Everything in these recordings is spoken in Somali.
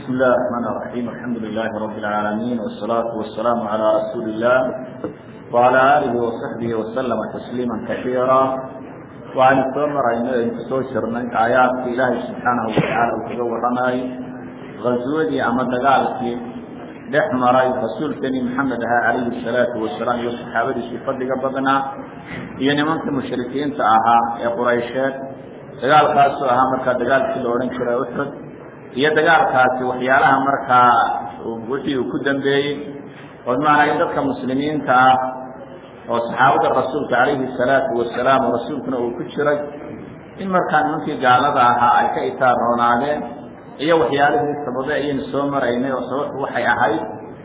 بسم الله الرحمن الرحيم الحمد لله رب العالمين والصلاة والسلام على رسول الله وعلى آله وصحبه وسلم تسليما كثيرا وعن التمر soo jirnay aayaadka ilaahay subxaanahu watacaala uu kaga warramay غaswadii ama dagaalkii dhex maray rasuulkeni maxamed ahaa calayhi الsalaatu wasalaam iyo saxaabadiisii fadliga badnaa iyo nimanka mushrikiinta ahaa ee quraysheed dagaalkaasoo ahaa markaa dagaalkii la odhan jiray uxud iyo dagaalkaasi waxyaalaha markaa wixii uu ku dambeeyey oo maanaa in dadka muslimiinta ah oo saxaabada rasuulka calayhi salaatu wasalaam oo rasuulkuna uu ku jiray in markaa nimankii gaalada ahaa ay ka itaaroonaadeen iyo waxyaalihii sababe ayaynu soo maraynay oo sababtu waxay ahayd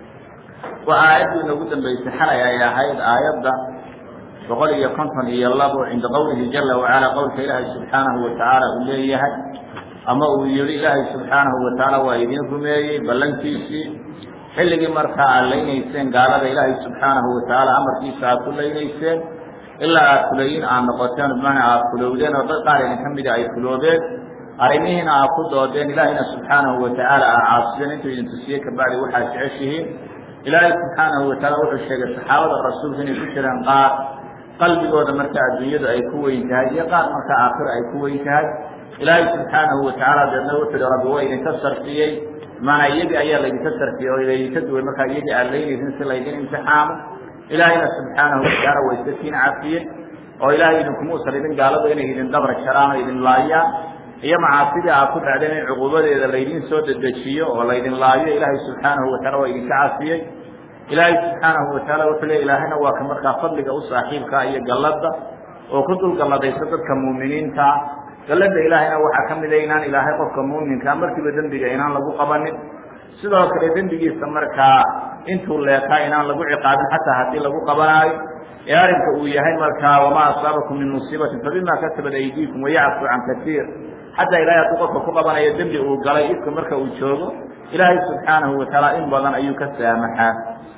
waa aayaddii noogu dambeysay xalay ay ahayd aayadda boqol iyo konton iyo labo cinda qowlihi jala wacala qowlka ilaahay subxaanahu watacaala uu leeyahay ama uu yihi ilaahay subxaanahu watacaala waa idin rumeeyey ballantiisii xilligii markaa aad laynayseen gaalada ilaahay subxaanahu watacaala amarkiisa aad ku laynayseen ilaa aad fulayin aad noqoteen bimacnaa aad fulowdeen oo dad qaar idin ka mida ay fuloobeen arrimihiina aad ku doodeen ilaahayna subxaanahu watacaala aad caasiyeen intuu idin tusiyey kabacdi waxaad jeceshihiin ilaahay subxaanahu watacaala wuxuu sheegay saxaabada rasuulka inay ku jiraan qaar qalbigooda marka adduunyadu ay ku weyn tahay iyo qaar marka aakhira ay ku weyn tahay ilaahay subxaanahu watacaala deedna wuxuu hi rabbi waa idinka sarfiyey maanaa iyagii ayaa laydinka sarfiyey oo laydinka duway markaa iyagii aad laynaysin si laydin imtixaamo ilaahayna subxaanahu watacaala waa iska kiin cafiyey oo ilaahay idinkumuusan idin gaaladu inay idin dabra jaraan oo idin laayaan iyo macaasidii aad ku dhacdeen in cuquubadeeda laydin soo dedejiyo oo laydin laayo ilaahay subxaanahu wataala waa idinka cafiyey ilaahay subxaanahu wataala wuxuu le ilaahayna waa ka markaa fadliga u saaxiibkaa iyo galladda oo ku dul galladaysa dadka muuminiintaa gallada ilaahayna waxaa ka mida inaan ilaahay qofka muuminkaa markiiba dembiga inaan lagu qabanin sidoo kale dembigiisa markaa intuu leekaa inaan lagu ciqaabin xataa haddii lagu qabanaayo ee arrinka uu yahay markaa wamaa asaabakum min musiibatin fabima kasabat aydiikum wayacfu can kasiir xataa ilahay hadduu qofka ku qabanayo dembi uu galay ifka marka uu joogo ilaahay subxaanahu watacaala in badan ayuu ka saamaxaa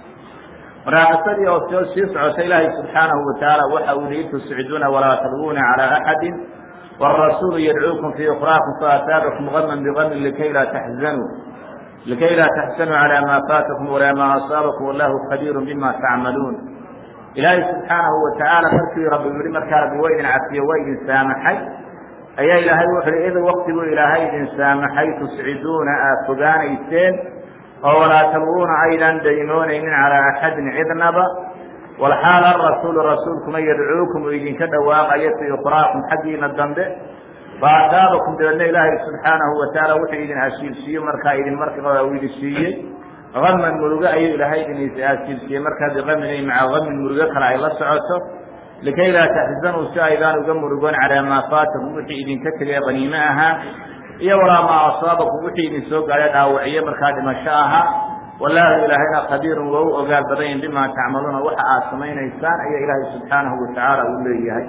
maraaqisadii oo soo sii socota ilaahay subxaanahu watacaala waxa uu yihi tusciduuna walaa tadwuuna calaa axadin والرسول يدعوكم في أخراكم فأثابكم غما بغم لكي لا تحزنوا لكي لا تحزنوا على ما فاتكم ولا ما أصابكم والله خبير بما تعملون إلهي سبحانه وتعالى مركي رب يقول مركا رب وين عفية وين سامحي أي إلهي وحر إذا وقت إلهي إذن سامحي تسعدون أفقان إيسين ولا تلوون أيضا دينون من على أحد عذنبا walxaal arasuulu rasuulkuna yadcuukum uu idinka dhawaaqayo fii ukraakum xaggiina dambe faataabakum dabeedna ilaahay subxaanahu watacaala wuxuu idin ashiilsiiye markaa idin markaa uu idin siiyey aman murugo ayuu ilaahay idin ashiilsiiyey markaa biamin ay maca amin murugo kale ay la socoto likay laa taxzanuu si aydaan uga murugoon calaa maa faatakum wixii idinka tegay qaniime ahaa iyo walaa maa asaabakum wixii idin soo gaadhay dhaawacyo markaa dhimasho ahaa wallaahu ilaahayna khabiirun waa u ogaal badanyin bimaa tacmaluuna waxa aad samaynaysaan ayaa ilaahay subxaanahu watacaala uu leeyahay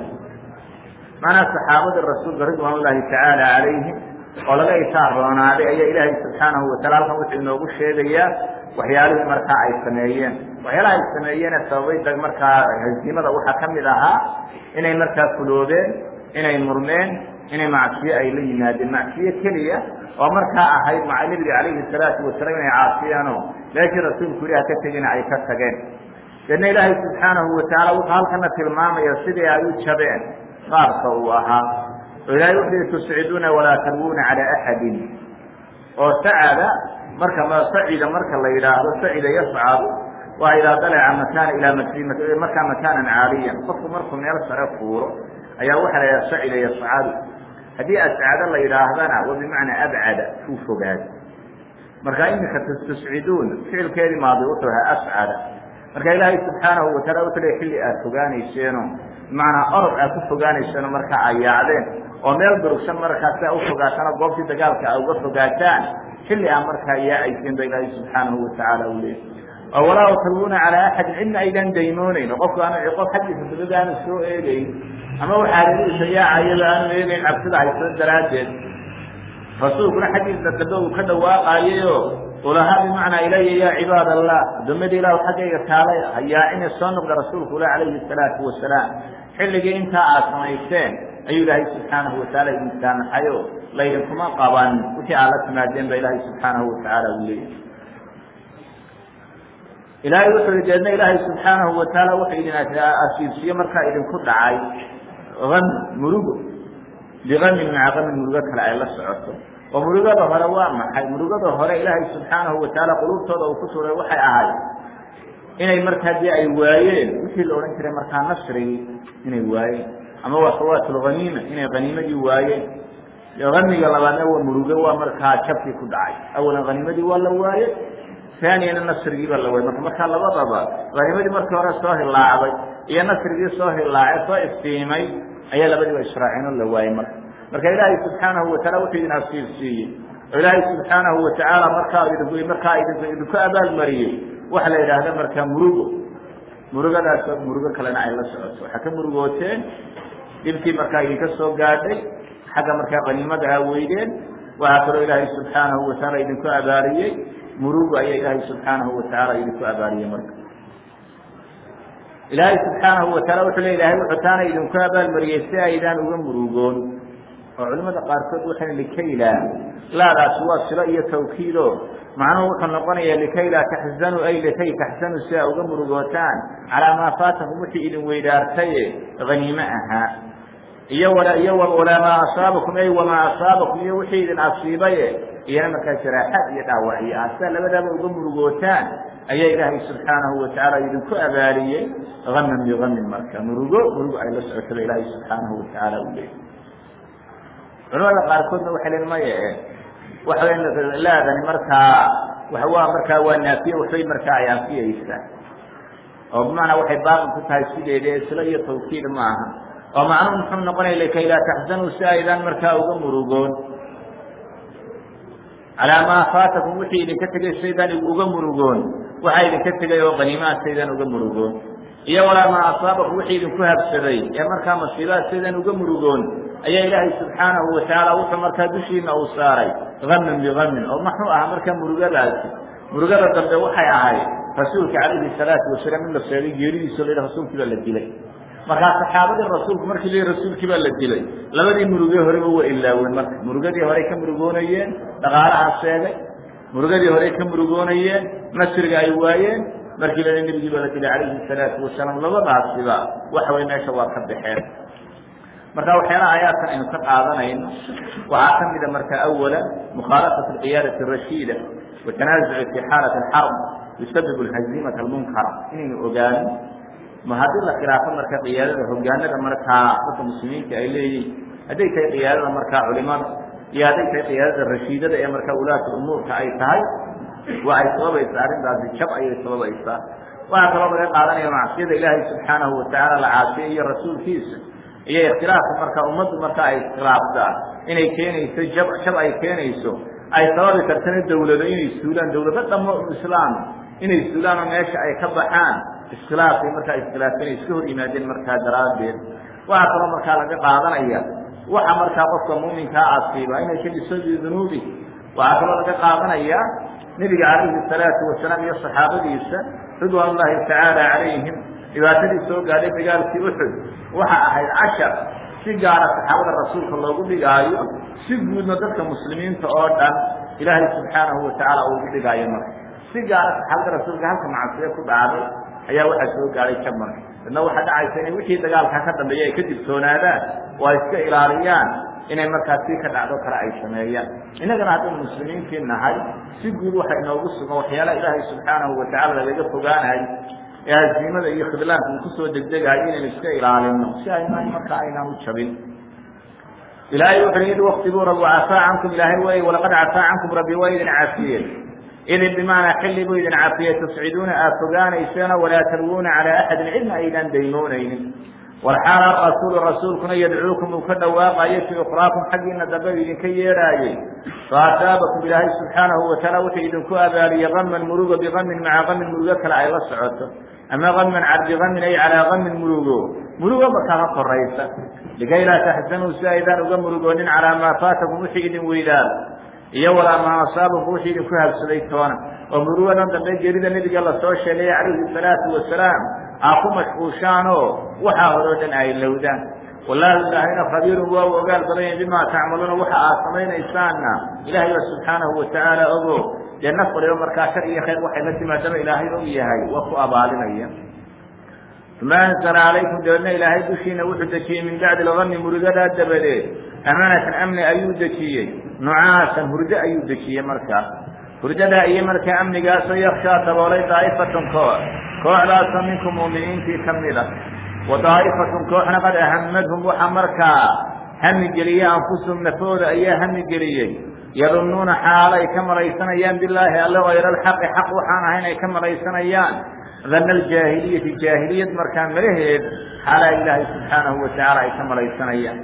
macnaa saxaabadii rasuulka ridwaan ullaahi tacaala calayhim oo laga itaarroonaaday ayaa ilaahay subxaanahu wataala halkan wuxuu inoogu sheegayaa waxyaalihii markaa ay sameeyeen waxyaalaha ay sameeyeene sababay markaa hasiimada waxaa ka mid ahaa inay markaa fuloobeen inay murmeen inay macsiyo ay la yimaadeen macsiyo keliya oo markaa ahayd maca nebiga calayhi salaatu wasalaam inay caasiyaanoo meeshii rasuulku yihi haka tegina ay ka tageen deedna ilaahay subxaanahu watacaala wuxuu halkana tilmaamaya sidii ay u jabeen qaabka uu ahaa oo ilahay wuxuu yihi tusciduuna walaa tarwuuna calaa axadin oo sacada marka sacida marka la yidhaahdo sacida yascadu waa idaa dalaca makaana ilaa mak markaa makaanan caaliyan qofku markuu meel sare fuuro ayaa waxaa la yidhaha sacida yascadu haddii ascado la yidhaahdana wa bimacnaa abcada uu fogaado marka iminka tusciduun ficilkeedii maadi wuxuu ahaa ascada marka ilaahay subxaanahu wataala wuxuu le xilli aad fogaanayseeno bimacnaa orod aad ku fogaanayseeno markaa ay yaacdeen oo meel durugsan markaa si a u fogaataan oo goobtii dagaalka a uga fogaataan xilli aa markaa yaacayseen ba ilaahay subxaanahu watacaala u leeyay oo walaa talwuuna calaa axadin cidna aydan daymoonayn oo qofku aanu qof xaggiisa dabada aanu soo eegayn ama waxaa reerihiisa yaacayaba aanu eegayn cabsida hayso daraaddeed rasuulkuna xaggiisa dambe uu ka dhawaaqayayo ulahaa bimacnaa ilaya yaa cibaad allah addoommadii ilahu xaggayga kaalay hayaa inay soo noqda rasuulku ula calayhi salaatu wasalaam xilligii intaa aad samayseen ayuu ilaahay subxaanahu watacaala idin saamaxayo laydinkuma qaban wixii aad la timaadeen ba ilaahay subxaanahu watacaala uu leeyahy ilaahay wuxuu yihi deedna ilaahay subxaanahu watacaala wuxuu idin asiibsiye markaa idinku dhacay ami murugo biamin maca amin murugo kale ay la socoto oo murugada hore waa maxay murugada hore ilaahay subxaanahu watacaala quluubtooda uu ku tuuray waxay ahayd inay markaa dee ay waayeen wixii la odhan jiray markaa nasrigii inay waayeen ama waa fawaatulhaniima inay haniimadii waayeen hamiga labaadna waa murugo waa markaa jabkii ku dhacay awalan haniimadii waa la waaye aaniyana nasrigii baa la waayey marka markaa labadaba haniimadii markii hore soo hilaacday iyo nasrigii soo hilaacay soo iftiimay ayaa labadiiba israaciino la waayey marka marka ilaahay subxaanahu wataala wuxuu idin asiibsiiyey oo ilaahay subxaanahu watacaala markaa idinku markaa idinku idinku abaalmariyey waxa la yidhaahda markaa murugo murugadaas murugo kalena ay la socoto waxaa ka murugooteen dhibkii markaa idinka soo gaadhay xagga markaa qaniimada aa weydeen waxaa kaloo ilaahay subxaanahu watacaala idinku abaariyey murugo ayaa ilaahay subxaanahu watacaala idinku abaariyey marka ilaahay subxaanahu wataala wuxuu le ilahay wuxuu taana idinku abaalmariyey si aydaan uga murugoon oo culimada qaarkood waxay likayla laadaasi waa silo iyo tawkiido macnuhu wuxuu noqonaya likay laa taxzanuu ay likay taxsanuu si aa uga murugootaan calaa maa faatakum wixii idin weydaartaye haniime ahaa iyo iyo walaa maa asaabakum ay wamaa asaabakum iyo wixii idin asiibaye iyana markaa jaraaxaad iyo dhaawacyo ah sidaa labadaaba uga murugootaan ayaa ilaahay subxaanahu watacaala idinku abaaliyey aman biamin marka murugo murugo ay la socotaba ilaahay subxaanahu watacaala u leeyay culamada qaarkoodna waxay len maya waxa laadani markaa waa markaa waa naafiye waxbay markaa ay anfiyeysaa oo bimacnaa waxay baaqi ku tahay sideeda isla iyo tawkiid ma aha oo macnuhu muxuu noqonaya likay laa taxzanuu si aydaan markaa uga murugoon calaa maa faatakum wixii idinka tegay saydaan uga murugoon waxaa idinka tegay oo qaniimaad saydaan uga murugoon iyo walaa maa asaabakum wixii idinku habsaday ee markaa masiibaad saydaan uga murugoon ayaa ilaahay subxaanahu watacaala wuxuu markaa dushiina uu saaray amin biamin oo maxuu ahaa markaa murugadaasi murugada dambe waxay ahayd rasuulka calayhi salaatu wasalaam in la sheegay geeridiiso la yidhaha rasuulkii baa la dilay markaa saxaabadii rasuulku markii la rasuulkii baa la dilay labadii murugee horeba waa ilaaween marka murugadii horey ka murugoonayeen dhaqaalaha sheegay murugadii horey ka murugoonayeen nasriga ay waayeen markii la nebigii baa la dilay calayhi salaatu wasalaam labadaasiba waxa way meesha waa ka baxeen marka waxyaalaha aayaadkan aynu ka qaadanayno waxaa ka mida marka awala mukhaalafat alqiyaadati arashiida watanaasucu fi xaalati alxarb yusabibu alhaziimata almunkara inaynu ogaano ma haddii la khilaafo marka qiyaadada hogaanada markaa dadka muslimiinta ay leeyihin hadday tahay qiyaadada markaa culimada iyo hadday tahay qiyaadada rashiidada ee markaa ulaata umuurka ay tahay waa ay sababaysaa arrintaasi jab ayay sababaysaa waxaa kaloo laga qaadanaya macsiyada ilaahay subxaanahu watacaala la caasiye iyo rasuulkiisa iyo ikhtilaafka markaa ummaddu markaa ay iskhilaaftaa inay keenayso jab jab ay keenayso ay sababi kartana dawlado inay suulaan dawlado dhamo islaam inay suulaan oo meesha ay ka baxaan iskhilaafay markaa iskhilaafeen ay iska hor yimaadeen markaa daraaddeed waxaa kaloo markaa laga qaadanaya waxa markaa qofka muuminkaa asiiba inay ka dhiso dunuubi waxaa kaloo laga qaadanaya nebiga calayhi salaatu wasalaam iyo saxaabadiisa ridwaan ullaahi tacaala calayhim dhibaatadii soo gaadhay dagaalkii uxud waxa ahayd cashar si gaara saxaabada rasuulka loogu dhigaayo si guudna dadka muslimiinta oo dhan ilaahay subxaanahu watacaala ugu dhigaayo marka si gaara saxaabada rasuulka halka macasiyo ku dhacday ayaa waxaa soo gaadhay jaban dadna waxaa dhacaysa inay wixii dagaalka ka dambeeya ay ka digtoonaadaan oo ay iska ilaaliyaan inay markaa si ka dhacdo kale ay sameeyaan innagana haddaynu muslimiintii nahay si guud waxa inoogu sugan waxyaalaha ilaahay subxaanahu watacaala lagaga fogaanahay ee haziimada iyo khidlaanka uu kusoo degdegayo inaynu iska ilaalino si aynaan markaa aynaan u jabin ilaahay wuxu id waktiguu rabbi cafaa cankum ilaahay way walaqad cafaa cankum rabbi waa idin cafiye idin bimaanaa xilli buu idin cafiyey tasciduuna aad fogaanayseena walaa talwuuna calaa axadin cidna aydaan daymoonaynin walxaala rasuulu rasuulkuna yadcuukum uu ka dhawaaqayo fii ukhraakum xaggiina dambe u idinka yeedhaayey faasaabakum ilaahay subxaanahu watacaala wuxuu idinku abaaliyey kaman murugo bikamin maca kamin murugo kale ay la socoto ama kaman bikamin ay calaa kamin murugo murugo markaa ka koraysa likay laa taxzanuu si aydaan uga murugoonin calaa maa faatakum wixii idin weydaar iyo walaa maa asaabakum wixii idinku habsaday toona oo murugadan dambe geerida nebiga lasoo sheegay calayhi salaatu wasalaam aa ku mashquushaanoo waxaa horoo dhan ay lowdaan wallaahi ilaahayna khabiirun waa u ogaal badan yahay bimaa tacmaluuna waxa aad samaynaysaanna ilaahay baa subxaanahu watacaala ogo dee naf waliba markaa shar iyo khayr waxay la timaadaba ilaahay og yahay waa ku abaalinaya uma anzala calaykum dabeedna ilaahay dushiina wuxuu dejiyey min bacdi lgani murigadaa dabadeed amaanatan amni ayuu dejiyey nucaasan hurdo ayuu dejiyey markaa hurdadaa iyo markaa amnigaasoo yakshaa daboolay daa'ifatun koox kooxdaasoo minkum muuminiintii ka mid a wa daa'ifatun kooxna qad ahamadhum waxa markaa hami geliyey anfusahum nafooda ayaa hami geliyey yadunnuuna xaalo ay ka malaysanayaan bilaahi alle hayra alxaqi xaq waxaan ahayn ay ka malaysanayaan dana aljaahiliyati jaahiliyad markaa malaheed xaalaa ilaahay subxaanahu watacaala ay ka malaysanayaan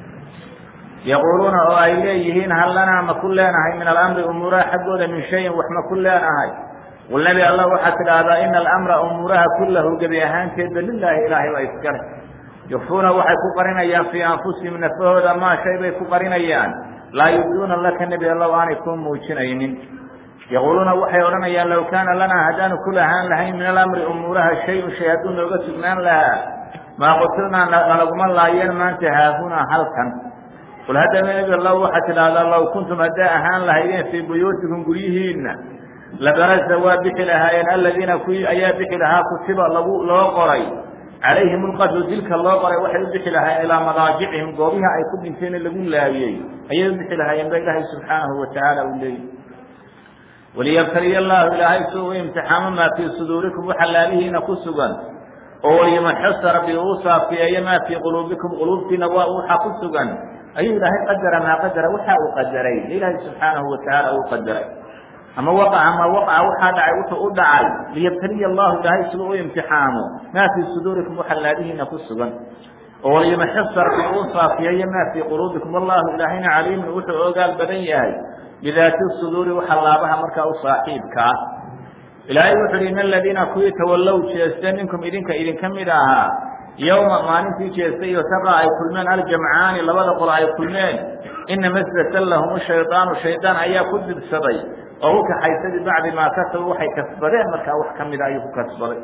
yaquuluuna oo ay leeyihiin hal lanaa ma ku leenahay min alamri umuuraha xaggooda min shayin wax ma ku leenahay qul nebi allah waxaad tidhaahdaa ina alamra umuuraha kullahu gebi ahaanteedba lilaahi ilaahay baa iskale yukfuuna waxay ku qarinayaan fii anfusihim nafahooda maa shay bay ku qarinayaan laa yubduuna laka nebi allow aanay kuu muujinaynin yaquuluuna waxay odhanayaan low kaana lanaa haddaanu ku lahaan lahayn min alamri umuuraha shayun shay hadduu nooga sugnaan lahaa maa qutilnaa nalaguma laayeen maanta haahunaa halkan qul haddaba nebi allow waxaad tidhaahdaa low kuntum haddaa ahaan lahaydeen fii buyuutikum guryihiinna labaraza waa bixi lahaayeen aladiina kuwii ayaa bixi lahaa kutiba lagu loo qoray calayhim ulqatlu dilka loo qoray waxay u bixi lahaayeen ilaa madaajicihim goobiha ay ku dhinteen lagu laayey ayay u bixi lahaayeen ba ilaahay subxaanahu watacaala uu leeyay waliyabtaliya allahu ilaahay si uu imtixaamo maa fii suduurikum waxa laalihiina ku sugan oo walimaxusa rabbi uu saafiyeeyo maa fii quluubikum quluubtiina waa waxa ku sugan ayuu ilaahay qadara maa qadara waxa uu qadaray ilaahay subxaanahu watacaala uu qadaray ama waqaca ma waqaca waxaa dhacay wuxuu u dhacay liyabtaliya allahu ilaahay siduu u imtixaamo maa fii suduurikum waxa laalihiina ku sugan oo walimaxusa rabbi uu saafiyeeyo maa fii quluubikum wallahu ilaahayna caliimun wuxuu ogaal badan yahay bidaati suduuri waxa laabaha markaa u saaxiibka ah ilaahay wuxu uhi in aladiina kuwii tawallow jeestay minkum idinka idinka mid ahaa yowma maalintii jeestay iyo taqa ay kulmeen aljamcaani labada qol ay kulmeen inama sdatan lahum shaydaanu shaydaan ayaa ku dibsaday oo u kaxaysay bibacdi maa kasabu waxay kasbadeen markaa wax ka mida ayuu ku kasbaday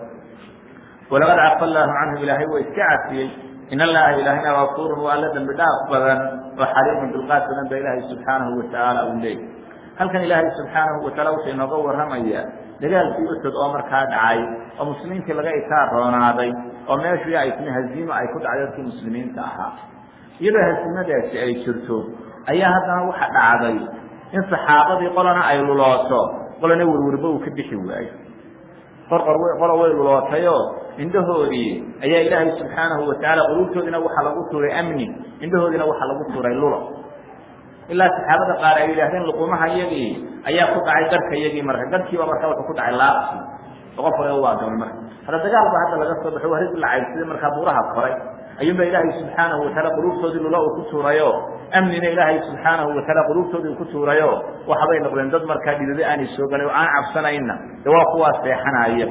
walaqad cafa allaahu canhum ilaahay waa iska cafiyey in allaha ilaahayna gafuurun waa alla dembi dhaaf badan oo xaliimun dulqaad badan ba ilaahay subxaanahu watacaala uu leeyay halkan ilaahay subxaanahu wataala wuxuu inooga warramayaa dagaalkii uxud oo markaa dhacay oo muslimiintii laga itaar roonaaday oo meeshii ay timi haziimo ay ku dhacday dadkii muslimiinta ahaa iyadoo haziimadaasi ay jirto ayaa haddana waxa dhacday in saxaabadii qolana ay lulooto qolana werwerba uu ka bixi waayo qorqor qolo way lulootayoo indhahoodii ayaa ilaahay subxaanahu watacaala quluubtoodiina waxaa lagu tuuray amni indhahoodiina waxaa lagu tuuray lulo ilaa saxaabada qaar ay yidhaahdeen luqumaha iyagii ayaa ku dhacay garhka iyagii marka garhkiiba marka wuxuu ku dhacay laabsi oo qof hore u waagamay marka hadda dagaal ba hadda laga soo baxo waa rig lacaysiday markaa buuraha koray ayuunba ilaahay subxaanahu wataala quluubtoodii lulo uu ku tuurayo amnina ilaahay subxaanahu wataala quluubtoodii ku tuurayo waxbay noqdeen dad markaa dhidado aanay soo galay oo aan cabsanayna de waa kuwaa seexanaya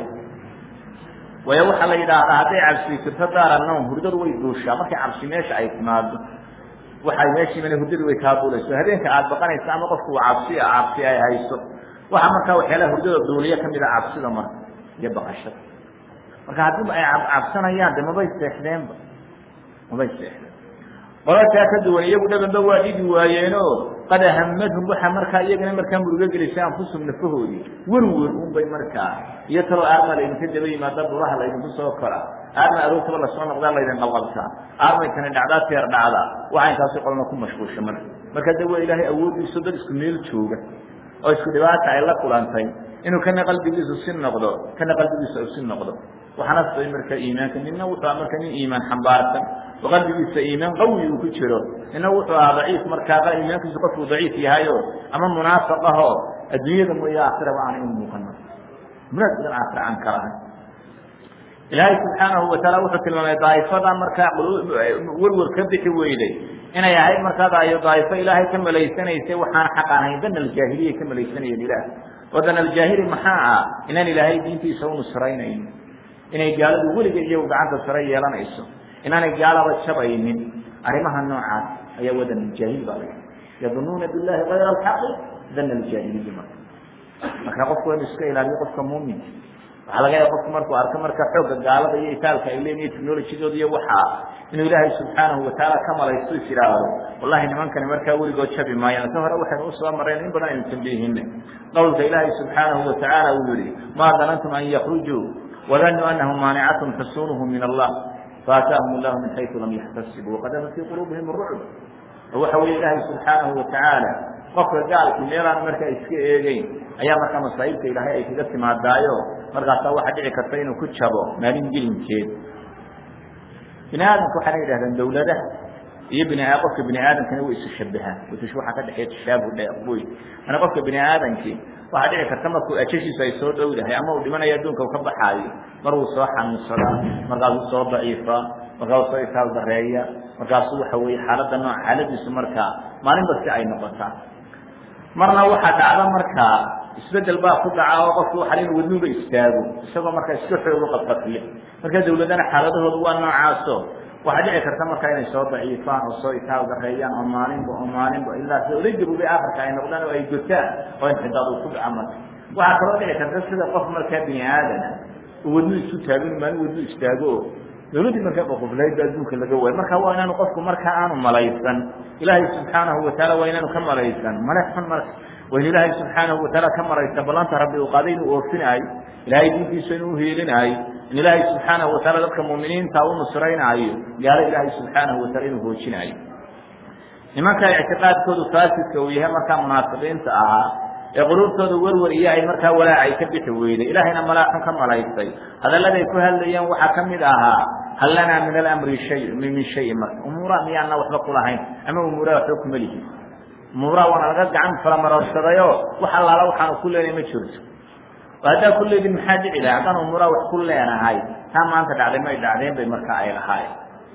waayo waxaa la yidhaahdaa hadday cabsi jirto daaranawm hurdadu way duushaa markay cabsi meesha ay timaado waxay meeshiimana hurdadu way kaa duulayso habeenka aada baqanaysa ama qofku cabsi cabsi ay hayso waxaa markaa waxyaalaha hurdada duuliya kamid a cabsida marka iyo baqashada marka haddii ay cabsanayaan de mabay seexdeenba mabay seexdeen qolataa ka duwan iyagu dhabanba waa dhigi waayeeno qad ahamadhum waxaa markaa iyagana markaa murugo gelisay anfusum nafahoodii werwer unbay markaa iyo taloo aarma laydinka daba yimaada buraha laydinku soo kora aarma aroogtaba lasoo noqdaa laydin qalqalsaa aarmaykani dhacdaa teer dhacda waxa intaasi qolna ku mashquulsha marka marka de waa ilaahay awoodiisu dad isku meel jooga oo isku dhibaata ay la kulantay inuu kana qalbigiisu si noqdo kana qalbigiisu u si noqdo waxaana sabay marka iimaanka nina wuxuu aha marka nin iimaan xambaarsan oo qalbigiisa iimaan qawi uu ku jiro nina wuxuu ahaa daciif markaa iimaankiisu qofkuu daciif yahayo ama munaafiq ahoo adduunyada mooya aakhiraba aanay u muuqan munaafiqan aakhira aan kala ahay ilaahay subxaanahu wataala wuxuu tilmaamay daa'ifada markaa werwer ka bixi weyday inay ahayd markaa daa'ifo ilaahay ka malaysanaysay waxaan xaq ahayn dana aljaahiliya ka malaysanayeen ilaah oo dana aljaahili maxaa ah inaan ilaahay diintiisa u nusraynayn inay gaaladu weliga iyagu gacanta sare yeelanayso inaanay gaalaba jabaynin arrimaha noocaas ayaa wadan aljaahil baa laga yadunuuna billahi kayra alxaqi dana aljaahiliyi marka marka qofku waa inu iska ilaaliyo qofka muuminka waxaa laga yaaba qofku markuu arko marka xoogga gaalada iyo itaalka ay leeyihin technologydooda iyo waxaa inuu ilaahay subxaanahu watacaala ka malaysto is idhaahdo wallahi nimankani markaa weligood jabi maayaan ka hore waxaynu usoo mareen in badan aynu tambiihine qowlka ilaahay subxaanahu watacaala uu yihi maa danantum an yakrujuu wadanuu anahum maanicathm xusunuhum min allah faataahum allahu min xaysu lam yaxtasibuu waqadama fii quluubihim rucb oo waxa weeye ilaahay subxaanahu watacaala qofka gaalki meelaan markaa iska eegeyn ayaa markaa masaa'ibta ilaahay ay kaga timaadaayo markaasaa waxaa dhici karta inuu ku jabo maalin gelinkeed bini aadamka waxaana yidhahdaan dawladaha iyo bini qofka bini aadamkana way isu shabahaan watush waxaa ka dhexeeya tashaabuh dheeqboy mana qofka bini aadamkii waxaa dhici karta markuu ajashiisu ay soo dhowdahay ama uu dhimanayo adduunka uu ka baxaayo mar wuu soo xanuunsadaa markaasuu soo daciifaa markaasuu soo itaal dareeya markaasuu waxa weeye xaaladda nooc xaaladiisu markaa maalinba si ay noqotaa marna waxaa dhacda markaa isbedel baa ku dhaca oo qofku waxa inu wadnuuba istaago isagoo markaa iska xoogo qadqadle marka dawladana xaaladahoodu waa noocaaso waxaa dhici karta markaa inay soo daciifaan oo soo itaal dareeyaan oo maalinba oo maalinba ilaa si oday gabobay afarka ay noqdaan oo ay gotaan oo inxidaad uu ku dhaca marka waxaa kaloo dhici karta sida qof markaa bini aadana uu wadnu isu taago inu maalin wadnu istaago o dawladdii markaa boqoflaydba adduunka laga waayo marka waa inaanu qofku markaa aanu malaysan ilaahay subxaanahu wataala waa inaanu ka malaysan male xun marka waa in ilaahay subxaanahu wataala ka malaysan ballanta rabbi uu qaaday inuu oofinaayo ilaahay diintiisa inuu uhiilinaayo in ilaahay subxaanahu wataala dadka muuminiinta u nusraynaayo gaalo ilaahay subxaanahu wataala inuu hoojinaayo nimanka ictiqaadkoodu faasidka uu yahay markaa munaafiqiinta ahaa ee quluubtooda werwer iyo ay markaa walaacay ka bixi weyday ilaahayna malaaxun ka malaysay hadalladay ku hadlayeen waxaa ka mid ahaa hal lanaa min alamri shay min shayin marka umuuraha miyaana waxba kulahayn ama umuuraha waxba kuma lihin umuuraha waana laga gacan falamaroorsadayo wax allaala waxaanu ku leenahay ma jirto oo haddaa ku leedin maxaa dhici lahay haddaan umuuraha wax ku leenahay taa maanta dhacday may dhacdeen bay markaa ay lahaayeen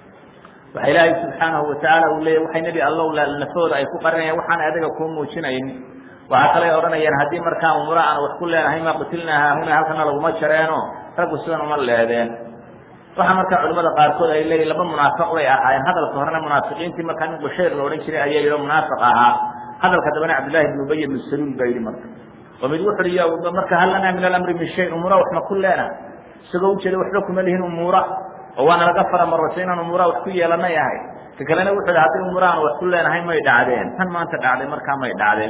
waxa ilaahay subxaanahu watacaala uu leeyahy waxay nebi allow lafooda ay ku qarinayaan waxaan adiga kuu muujinayn waxaa kaley odhanayaan haddii markaa umura aan wax ku leenahay ma qutilnaa haahuna halkana laguma jareeno raggu sidan uma leedeen waxaa markaa culimada qaarkood ay leeyihin laba munaafiq bay ahaayeen hadalka horena munaafiqiintii markaa nin bushayr la odhan jiray ayaa yidhi munaafiq ahaa hadalka dambena cabdillahi ibn ubay ibnu saluul baa yidhi marka oo mid wuxu uhi marka hal lanaa min alamri min shayin umuura waxma ku leena isagoo ujeeda waxba kuma lihin umuura oo waana laga faramarosay inaan umuuraha wax ku yeelanay ahay ka kalena wuxuu hi haddii umuura aan wax ku leenahay may dhacdeen tan maanta dhacday markaa may dhacdeen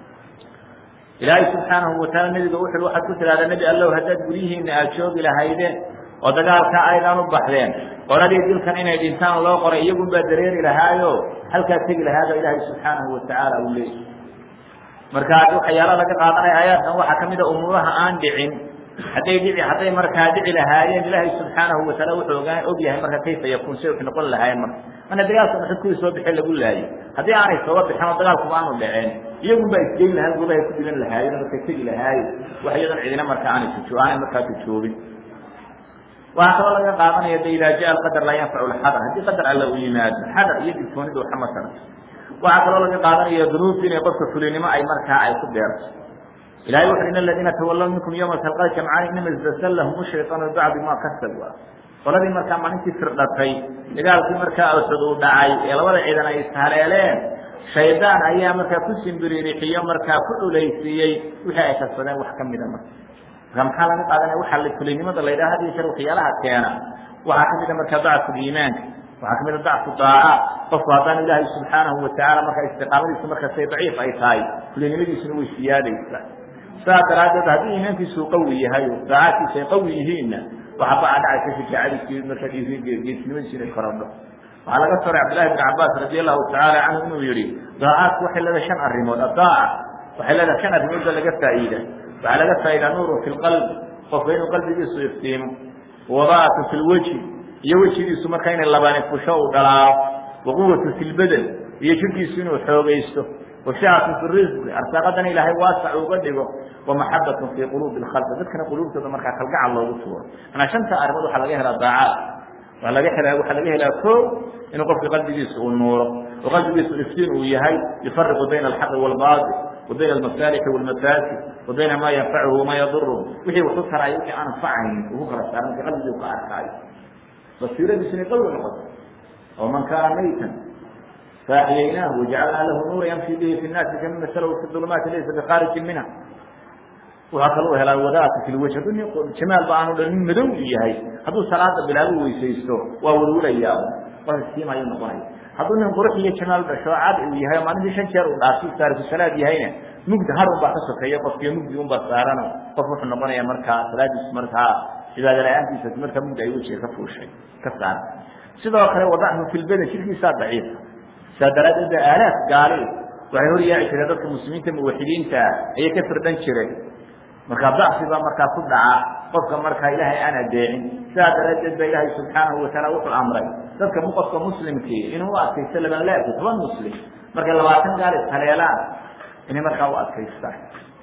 ilaahay subxaanahu wataala nebiga wuxu waxaad ku tidhahdaa nebi allow haddaad guryihiina aad joogi lahaydeen oo dagaalka aydaan u baxdeen qoladii dilkan inay dhintaan loo qoray iyagun baa dareeri lahaayo halkaa tegi lahaaba ilaahay subxaanahu watacaala uu leeyay marka waxyaala laga qaadanaya aayaadkan waxaa kamid a umuuraha aan dhicin hadday dhici hadday markaa dhici lahaayeen ilaahay subxaanahu wataala wuxuu ogaa og yahay marka kayfa yakuun say wax noqon lahaayeen marka mana dagaalka maxid kuwii soo bixin lagu laayay haddii aanay sooba bixin oo dagaalkuba aanu dhaceen iyagun baa isgeyn lahaan goobahay ku dhiban lahaayeen markay tegi lahaaye wax iyadan cidina marka aanay tujo aanay markaa tujoobin waxaa kaloo laga qaadanaya de idaa jaa alqadar laa yanfacu lxadar haddii qadar alla u yimaado xadar iyo digtoonidu waxama tarto waxaa kaloo laga qaadanaya dunuubta inay qofka fulinimo ay markaa ay ku beerto ilahay wuxu in aladiina tawalaw minkum yawma talqa jamcaan inama istazallahum shayطaanu bibacdi ma kasabu qoladii markaa maalintii firdhatay dagaalkii markaa alxud uu dhacay ee labada ciidan ay ishaleeleen shaydaan ayaa markaa ku simbiriirixiyo markaa ku culaysiiyey wixii ay kasbadeen wax ka mida marka marka maxaa laga qaadanaya waxaa fulinimada la yidhaha had iyo jeer waxyaalaha keena waxaa kamid a markaa dacfu iimaanka waxaa kamid a dacfu daaca qofku haddaan ilaahay subxaanahu watacaala markaa istiqaamadiisu markaasay daciif ay tahay fulinimadiisuna way siyaadaysaa sidaas daraaddeed haddii iimaankiisu qawi yahay o daacaadkiisu ay qawi yihiinna waxaa baa dhacaysa shajaacadiisi markaa geesnimadiisu inay korodho waxaa laga soray cabdillahi bn cabaas radi allahu tacaala canhu inuu yihi daacaadku waxay leedahay shan arrimood adaaca waxay leedahay shan arrimood ba laga faa'iida waxaa laga faa'idaa nuurun fi lqalbi qofka inuu qalbigiisu iftiimo wadaatu fi lweji iyo wejigiisu markaa inay labaani fusho uu dhalaao waquwatu fi lbedel iyo jirkiisu inuu xoogaysto washacatu fi risqi arsaaqadana ilaahay waasac uga dhigo wamaxabatun fii quluubi lkhalqi dadkana quluubtooda markaa kalgacal loogu tuuro manaa shanta arrimood waxaa laga helaa daacaad waa laga helaa waxaa laga helaa ko inuu qofka qalbigiisa uu nuuro oo qalbigiisu iftiin uu yahay yufariqu bayna alxaqi waalbaatil wa bayna almasaalixi waalmafaasid wa bayna maa yanfacuhu wama yaduruhu wixii waxu taraayo wixii aan anfacayn ugu kala saara marka qalbigii ka arkaayo basiiradiisu inay qawi noqoto oo man kaana maytan faaxiyaynaahu wajacalnaa lahu nuura yamshi bihi fi nnaasi kaman masalahu fi ulumaati laysa bikhaariji minha waxaa kaloo helaa wadaata fi lwaj hadduu nin jamaal ba aanu dhan nin madow yahay hadduu salaada bilaabo weysaysto waa welwelayaa siimaayuu noqonaya hadduu nin qurux iyo jamaal dhasho cad uu yahay maalintii shan jeer uu dhaafsi taariku salaad yahayna mugdi har un baa ka sokeeya qofkiyo mugdi un baa saarano qof wuxuu noqonaya markaa salaadiis markaa cibaada la-aantiisa markaa mugdi ay wejiga ka fuushay ka saara sidoo kale wadachu fi lbadan jirkiisaa daciifa saa daraaddeed ba aalaaf gaali waxay hor yaaci jireen dadka muslimiinta muwaxidiinta ayay ka firdhan jireen markaa dacfi baa markaa ku dhaca qofka markaa ilaahay aan adeecin sidaa daraaddeed ba ilaahay subxaanahu wataala wuxuu amray dadka qofka muslimkii inuu u adkaysto laban laabki toban muslim markay labaatan gaal ishaleelaan inay markaa u adkaystaan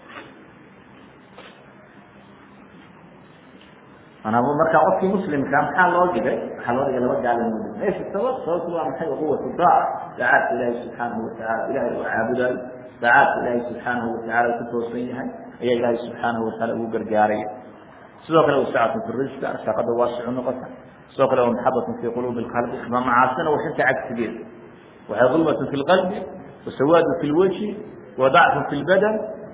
manaa markaa qofkii muslimka maxaa loo dhigay waxaa loo dhigay laba gaal inuu dhig meesha sabab sababtu waa maxay quwatu daac daacaadka ilaahay subxaanahu watacaala ilahay uu caabudayo daacaadka ilaahay subxaanahu watacaala ku toosan yahay ayaa ilaahay subxaanahu wataala ugu gargaaraya sidoo kale wasacatun fi risqa arsaaqada waasicu noqota sidoo kale wa maxabatun fi quluubi lqalbi ma macaasina waxinta cagsigeeda waxay dulmatun fi lqalbi wasawaadun fi lwajhi wadacfun fi lbadan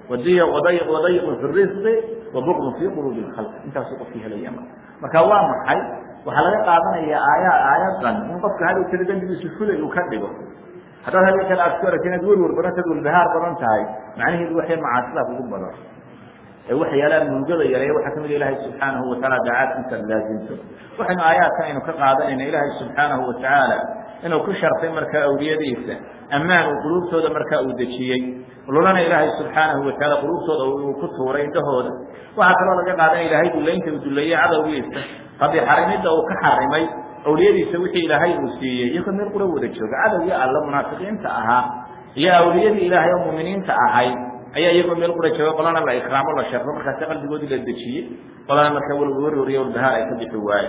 wadayiqun fi risqi wabugdun fi quluubi lkhalq intaasuu qofkii helaya marka marka waa maxay waxaa laga qaadanaya aaya aayadan in qofka hadhow tira dembigiisu fulay uu ka dhigo haddaad habeen kale aad ku aragti inaad werwer badantad walbahaar badan tahay macnaheedu waxay macaasidaa kugu badan ee waxyaalaan murugada yareeya waxaa kamid ilaahay subxaanahu wataala daacaadka intaad laasimto waxaynu aayaadkan aynu ka qaadanayna ilaahay subxaanahu watacaala inuu ku sharfay markaa awliyadiisa ammaan uu quluubtooda markaa uu dejiyey lulana ilaahay subxaanahu watacaala quluubtooda uu ku tuuray indhahooda waxaa kaloo laga qaadanaya ilaahay dullaynta uu dulleeyey cadowgiisa rabbi xarimidda uu ka xarimay awliyadiisa wixii ilaahay uu siiyey iyagoo meel qura wada jooga cadowgii alla munaafiqiinta ahaa iyo awliyadii ilaahay oo muuminiinta ahayd ayaa iyagoo meel qura jooga qolana la ikraamo la sharfo markaasi qalbigoodii la dejiyey qolana markaa warwariyo walbahaar ay ka bixi waaye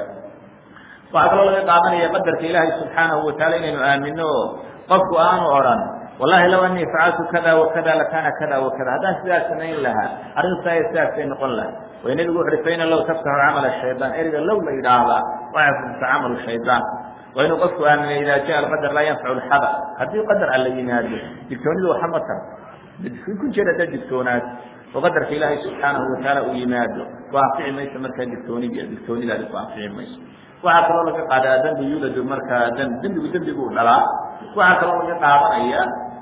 waxaa kaloo laga qaadanaya qadarka ilaahay subxaanahu wataala inaynu aamino oo qofku aanu odhan wallahi low anii facaltu kada wakada lakana kada wakada haddaan sidaas samayn lahaa arrintaay sidaasay noqon laha way nebigu wuxu uhi faina low taftaxu camala shaydaan eriga low la yidhaahdaa waxay furta camalu shaydaan waa inuu qofku aaminay idaa jaa alqadar laa yanfacu lxada haddii qadar alla yimaado digtoonidu waxa ma tar ku jira haddaad digtoonaad oo qadarka ilaahay subxaanahu watacaala uu yimaado ku anfici mayso markaa digtoonidi digtoonidaadi ku anfici mayso waxaa kaloo laga qaadaa dembi yuladu markaa d dembigu dembiguu dhalaa waxaa kaloo laga qaadanaya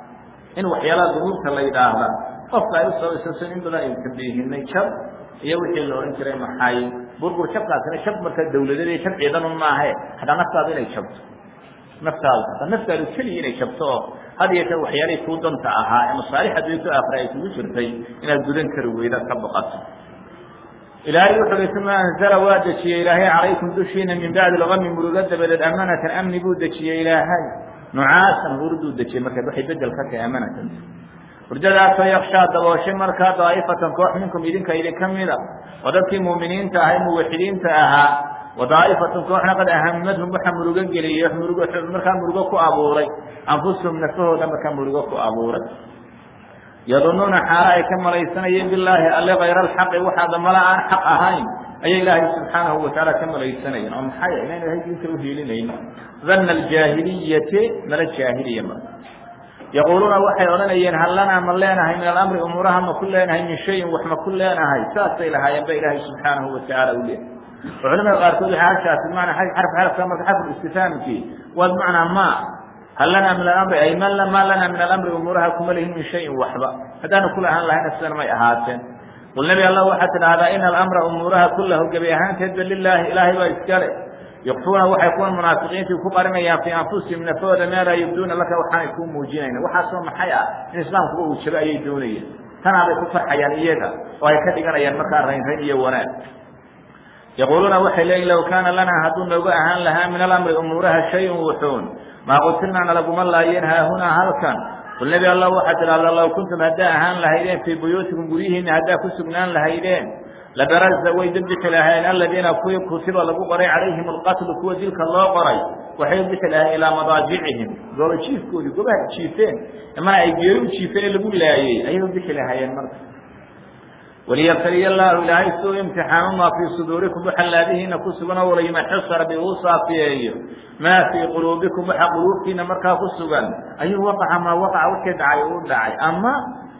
in waxyaalaha dunuubta la yidhaahda qofka ay usabaysaso in badan aynu tambiihinay jab iyo wixii la odhan jiray maxay burbur jabkaasina jab markaa dawladeed iyo jab ciidanun maahe hataa naftaadu inay jabto naftaadu hataa naftaadu keliya inay jabto oo had iyo jeer waxyaalihii kuu danta ahaa ee masaalix adduunto aakhira ay kugu jirtay inaad gudan kari weydaad ka baqato ilaahay wuxu uhi uma anzala waa dejiyey ilaahay calaykum dushiina min bacdi lgami murugo dabadeed amanatan amni buu dejiyey ilaahay nucaasan hurduu dejiyey markaad waxay bedel ka tahay amanatan hurdadaasoo yakshaa dabooshay markaa daa'ifatan koox minkum idinka idinka mida oo dadkii muuminiinta ahay muwaxidiinta ahaa wa daa'ifatun kooxna qad ahamadhum waxa murugo geliyey murug markaa murugo ku abuuray anfusahum nafahooda markaa murugo ku abuuray yadunuuna xaalo ay ka malaysanayeen bilaahi alle kayra alxaqi waxaada mala aan xaq ahayn ayay ilaahay subxaanahu watacaala ka malaysanayeen oo maxay inaynu ilahay diinta uhiilinayno dana aljaahiliyati mala jaahiliya ma yaquuluuna waxay odhanayeen hal lanaa ma leenahay min alamri umuuraha ma ku leenahay min shayin wax ma ku leenahay saasay lahaayeen ba ilaahay subxaanahu watacaala u leehay oo culamada qaarkood waxay halkaasi bimacnaa xarf xarfka marka xarfu istifaamkii waa bimacnaa ma hal lanaa min alamri ay ma maa lanaa min alamri umuuraha kuma lihin min shayin waxba haddaanu kula ahaan lahayna sidan may ahaateen qul nebi allah waxaad tidhahdaa ina alamra umuuraha kullahu gebi ahaanteedba lilaahi ilaahay baa iskale yukfuuna waxay kuwan munaafiqiintii ku qarinayaan fii anfusihim nafooda maa laa yubduuna laka waxaanay kuu muujinayna waxaasoo maxay ah in islaamkuba uu jabo ayay doonayeen tanaabay ku farxayaan iyaga oo ay ka dhiganayaan markaa raynrayn iyo wanaag yaquuluuna waxay leeyiin low kaana lanaa hadduu noogu ahaan lahaa min alamri umuuraha shayun wuxuun maa qutilnaa nalaguma laayeen haahunaa halkan qul nebi allah waxaad tidhahdaa low kuntum haddaa ahaan lahaydeen fii buyuutikum guryihiina haddaa ku sugnaan lahaydeen labaraza way dembixi lahaayeen aladiina kuwii kutiba lagu qoray calayhim alqatlu kuwa dilka loo qoray waxay bixi lahayen ilaa madaajicihim gooba jiifkoodii goobaha jiifeen mana ay geeri u jiifeen ee lagu laayey ayay bixi lahaayeen marka waliyabtaliya allahu ilaahay si uu imtixaamo maa fii suduurikum waxa laadihiina ku sugan oo walayumaxisa rabbi uu saafiyeeyo maa fii quluubikum waxa quluubtiina markaa ku sugan ayuu waqaca maa waqaca wixii dhacay uu dhacay ama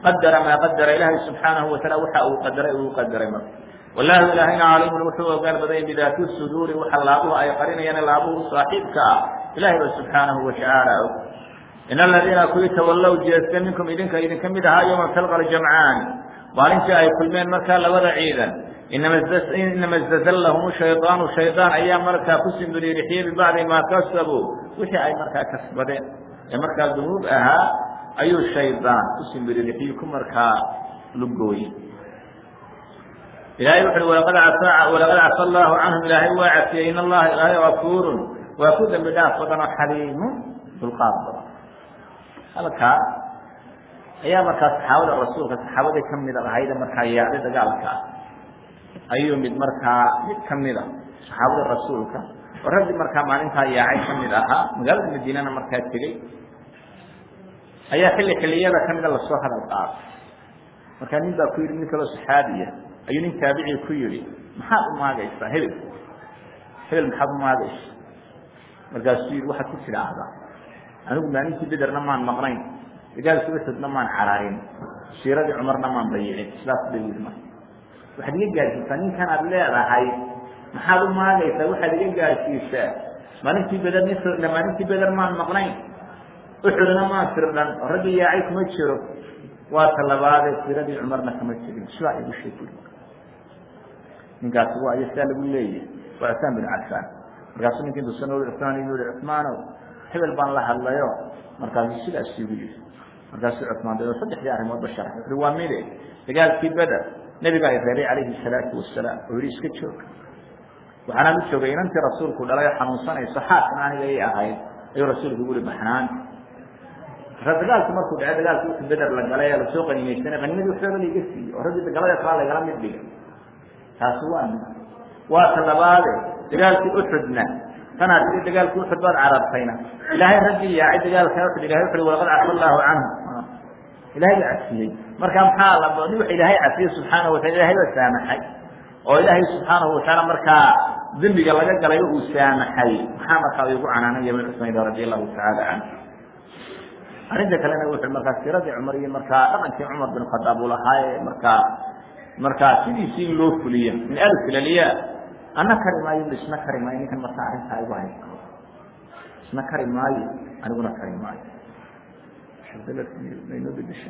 qadara maa qadara ilaahay subxaanahu wataala waxa uu qadaray uu qadaray marka wallahu ilaahayna caliimun wuxuu ogaal badanya bidaati suduuri waxa laabuhu ay qarinayaan laabuhu saaxiibka ah ilahay ba subxaanahu watacaala og in aladiina kuwii tawallow jeesta minkum idinka idinka mid ahaa yowma talqa ljamcaani maalintii ay kulmeen markaa labada ciidan inama istazallahum shaydaanu shaydaan ayaa markaa ku simbiriirixiyey bibacdi maa kasabuu wixii ay markaa kasbadeen ee markaa dunuub ahaa ayuu shaydaan ku simbiriirixiyey ku markaa lugooyey ilahay wuxu uhi walaqad cafa walaqad cafa allahu canhum ilaahay waa cafiyey in allaha ilaahay gafuurun waa ku dembi dhaaf badan oo xaliimun dulqaad badan halkaa ayaa markaa saxaabada rasuulka saxaabadii kamida ahayda markaa yaacday dagaalka ayuu mid markaa mid kamida saxaabada rasuulka oo raggii markaa maalintaa yaacay kamid ahaa magaalada madiinana markaa tegey ayaa xilli xilliyada kamida lasoo hadal qaaday markaa nin baa ku yidhi nin kaloo saxaabiya ayuu nin taabicii ku yihi maxaad u maagaysaa hebel hebel maxaad u maagaysa markaasuu yidhi waxaad ku tidhaahdaa anigu maalintii bederna maan maqnayn dagaalkii uxudna maan cararin siiradii cumarna maan bayicin sidaas bay yidhi marka waxaad iga gaadhsiisaa ninkan aad leedahay maxaad u maagaysaa waxaad iga gaadhsiisaa maalintii beder nin firdha maalintii beder maan maqnayn uxudna maan firdhan oo raggii yaacay kuma jiro waa talabaadee siiradii cumarna kama jirin sidaa igu sheeg ninkaasi waa iyo sidaa lagu leeyahay waa cusmaan bin cafaan markaasuu ninki intuusan ui cusmaan igu yihi cusmaanow hebel baan la hadlayo markaasuu sidaas igu yihi markaasuu cusmaan da saddexdii arrimoodba sharxay wuxui waa mide dagaalkii beder nebigaa i reeray calayhi salaatu wasalaam oo yihi iska joog waxaanaan u joogay inantii rasuulku dhalay oo xanuunsanayso xaaskan aniga i ahayd ayuu rasuulku igu yihi baxnaan dagaalku markuu dhace dagaalki uku beder la galay ee lasoo qanimaysanay qanimadii waxbaba laiga siiyey oo raggii galada kalaa lagala mid dhigay taasi waa mid waa ta labaade dagaalkii uxudna tanaad ii dagaalkii uxud baad carabtayna ilaahay raggii yaacay dagaalka uxud ilahay wuxu walaqad cafa allahu canhu ilahay baa cafiyey marka maxaa la nin waxa ilaahay cafiyey subxaanahu watala ilahay baa saamaxay oo ilaahay subxaanahu watacaala markaa dembiga laga galay uu saamaxay maxaa markaa igu canaanaya bin cusmayda radi allahu tacaala canhu arrinta kalena wuxuu markaa siiradii cumar iyo markaa dhaqankii cumar bin khadaab uu lahaaye markaa markaa sidiisii in loo fuliyo min alf ilaliya ana kari maayo isna kari maayo ninkan markaa arrintaa igu hay isna kari maayo aniguna kari maayo maynoo bedesha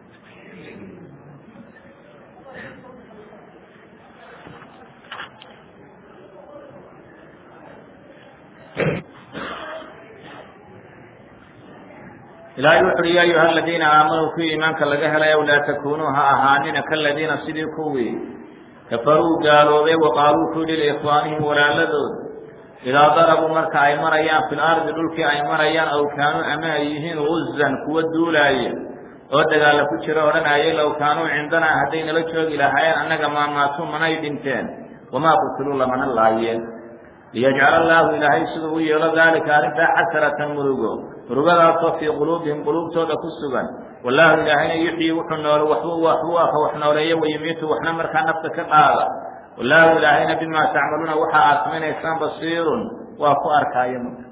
ilaahay wuxu uhi ya ayuha aladiina aamanuu kuwii iimaanka laga helay aw laa takunuu ha ahaanina kaladiina sidii kuwii kafaruu gaaloobay waqaaluu ku yihi liikhwaanihim walaaladood idaa darabuu marka ay marayaan fi lardi dhulkii ay marayaan aw kaanuu ama ay yihiin guzan kuwa duulaaya oo dagaalla ku jira odhanayay low kaanuu cindanaa hadday nala joogi lahaayeen annaga maamaatuu manay dhinteen wamaa qutiluu lamana laayeen liyajcala allaahu ilaahay siduu u yeelo daalika arrintaa xasratan murugo murugadaasoo fii quluubihim quluubtooda ku sugan wallaahu ilaahayna yuxyi wuxuu nool waxbuu waxbuu aka wax nooleeyo wayumiitu waxna markaa nafta ka qaada wallaahu ilaahayna bimaa tacmaluuna waxa aad samaynaysaan basiirun waa ku arkaayo marka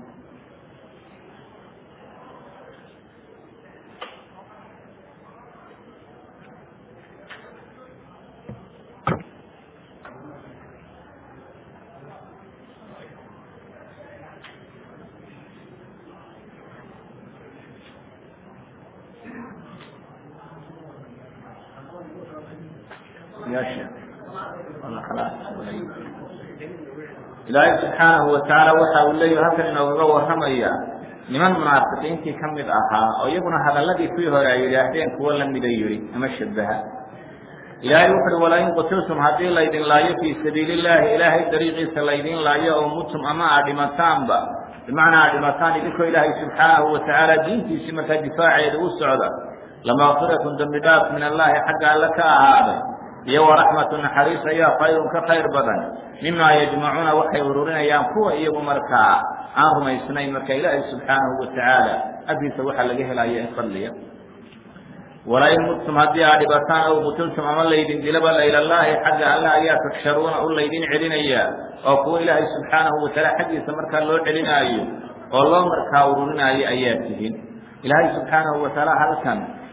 ilaahay subxaanahu watacaala waxa uu leeyahy halkan inoogaga warramaya niman munaafiqiintii ka mid ahaa oo iyaguna hadalladii kuwii hore ay yidhaahdeen kuwo lamida yidhi ama shabaha ilaahay wuxu uhi walain qutiltum haddii laydin laayo fii sabiili illaahi ilaahay dariiqiisa laydin laayo oo mutum ama aad dhimataanba bimacnaa aad dhimataan idinkoo ilaahay subxaanahu watacaala diintiisii markaa difaaceeda u socda lamaqfiratun dembi dhaaf min allaahi xagga alle ka ahaaday iyo waraxmatu naxariis ayaa khayrun ka khayr badan mimaa yajmacuuna waxay ururinayaan kuwa iyagu markaa aan rumaysnayn marka ilaahay subxaanahu watacaala agtiisa waxaa laga helaya in fadliya walain mudtum haddii aad dhibataan ow qutiltum ama laydin dilaba laylallaahi xagga alle ayaa tuxsharuuna u laydin celinayaa oo kuwa ilaahay subxaanahu watacaala xaggiisa markaa loo celinaayo oo loo markaa ururinaayo ayaa tihin ilaahay subxaanahu watacaala halkan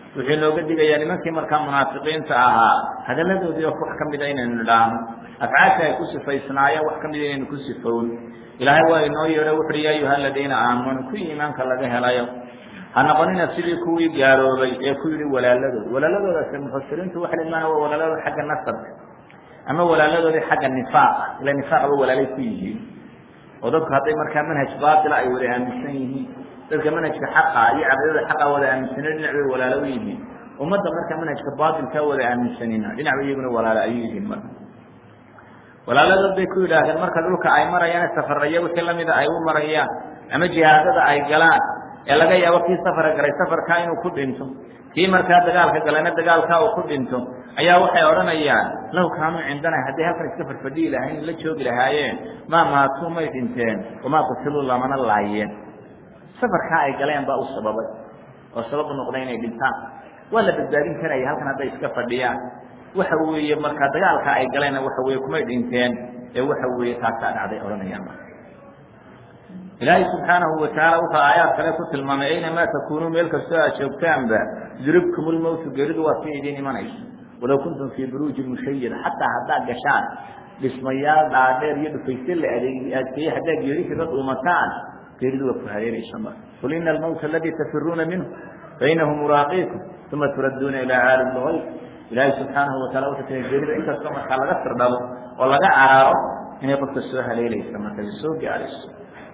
wuxuu inooga digayaa nimankii markaa munaafiqiinta ahaa hadalladoodii wax ka mida inaynu nidhaahno afcaasha ay ku sifaysnaayeen wax ka mida inaynu ku sifown ilaahay waa inoo yeedho wuxuuhi ya ayuha aladiina aamanu kuwii iimaanka laga helayo ha noqonina sidii kuwii gaaloobay ee ku yidhi walaaladood walaaladoodaas mufasiriintu waxay imaan waa walaaladooda xagga nasabka ama walaaladoodii xagga nifaaqa ila nifaaqba walaalay ku yihiin oo dadku hadday markaa manhaj baatila ay wada aaminsan yihiin dadka manhajka xaqa iyo caqiidada xaqa wada aaminsaneen dhinac bay walaalo u yihiin ummadda markaa manhajka baatilkaa wada aaminsanina dhinac bay iyaguna walaalo ayuu yihiin marka walaaladood bay ku yidhaahdeen marka dhulka ay marayaan safaraya wixii lamida ay u marayaan ama jihaadada ay galaan ee laga yaabo kii safara galay safarkaa inuu ku dhinto kii markaa dagaalka galayna dagaalkaa uu ku dhinto ayaa waxay odhanayaan law kaanuu cindana hadday halkan iska farfadhiyi lahayn la joogi lahaayeen maa maatuu may dhinteen wamaa qutiluu lamana laayeen safarkaa ay galeen baa u sababay oo sababu noqday inay dhintaan waa la badbaadin karaya halkan hadday iska fadhiyaan waxa weeye markaa dagaalka ay galeenna waxa weye kumay dhinteen ee waxa weeye taasaa dhacday odhanayaan marka ilaahay subxaanahu watacaala wuxuu aayaad kale ku tilmaamay aynamaa takuunuu meel kastoo aad joogtaanba yudribkum lmowtu geeridu waa si idiin imanayso walow kuntum fii buruujin mushayada xataa haddaad gashaan dhismayaal dhaadheer iyo dhufaysye la adeeg adkeeye haddaad geeri kaga dhuumataan geeridu waa ku hareeraysa marka qul ina almowta aladii tafiruuna minhu fainahu muraaqiikum uma turadduuna ilaa caalim lgayb ilaahay subxaanahu wataala wuxuu tiri geerida inkastoo markaa laga firdhabo oo laga caraaro inay qofka soo haleelaysa marka soo gaarayso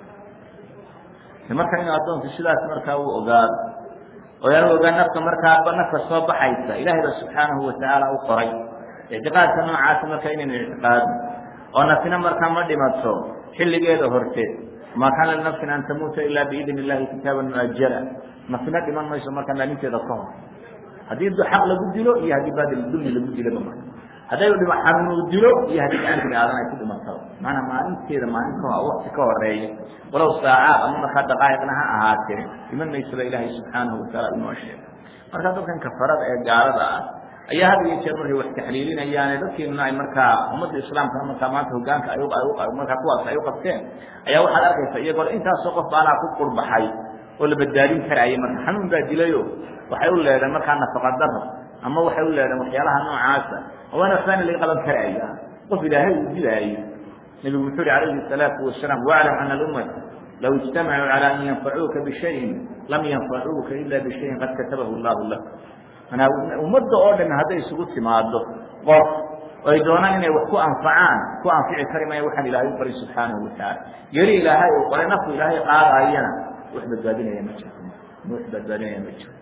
marka inuu addoonku sidaas markaa uu ogaado oo yaanu ogaan nafka markaaba nafka soo baxaysa ilahay ba subxaanahu watacaala u qoray ictiqaadka noocaasa marka inaynu ictiqaadno oo nafina markaa ma dhimato xilligeeda horteed maa kaana linafsin an tamuuta ilaa biidn illahi kitaaban muajala nafina dhiman mayso markaa maalinteeda ka hor haddii xaq lagu dilo iyo haddii baadil dulmi lagu dilaba marka hadday dhima xanuunu dilo iyo haddii gacan bini aadan ay ku dhimataba maanaa maalinteeda maalin ka wakti ka horeeya walow saacaad ama markaa daqaa'iqna ha ahaatee iman maysaba ilaahay subxaanahu wataala inoo sheegay marka dadkan kafarada ee gaalada ah ayaa had iyo jeer markay wax taxliilinayaane dadkeenuna ay markaa ummadda islaamkana markaa maanta hogaanka ay markaa kuwaas ay u qabteen ayaa waxaad arkaysa iyagoo intaasoo qof baanaa ku qurbaxay oo la badbaadin karayay marka xanuun baa dilayo waxay u leedeen markaa nafaqa daro ama waxay u leedeen waxyaalaha noocaasa waana waxbaana laga qaban karaya qof ilaahay uu dilaayo nebigu wuxuu uhi calayhi الsalaatu wasalaam waclam ana alummata law ijtamacuu calى an yanfacuuka bishayin lam yanfacuuka ila bishayin qad katabahu llahu lak manaa ummadda oo dhan hadday isugu timaado qof ay doonaan inay wax ku anfacaan ku anfici kari maya waxaan ilaahay u baray subxaanahu watacaala geri ilaahay uu qoray nafku ilaahay qaadayana wax badbaadinaya ma jiro wax badbaadinaya ma jiro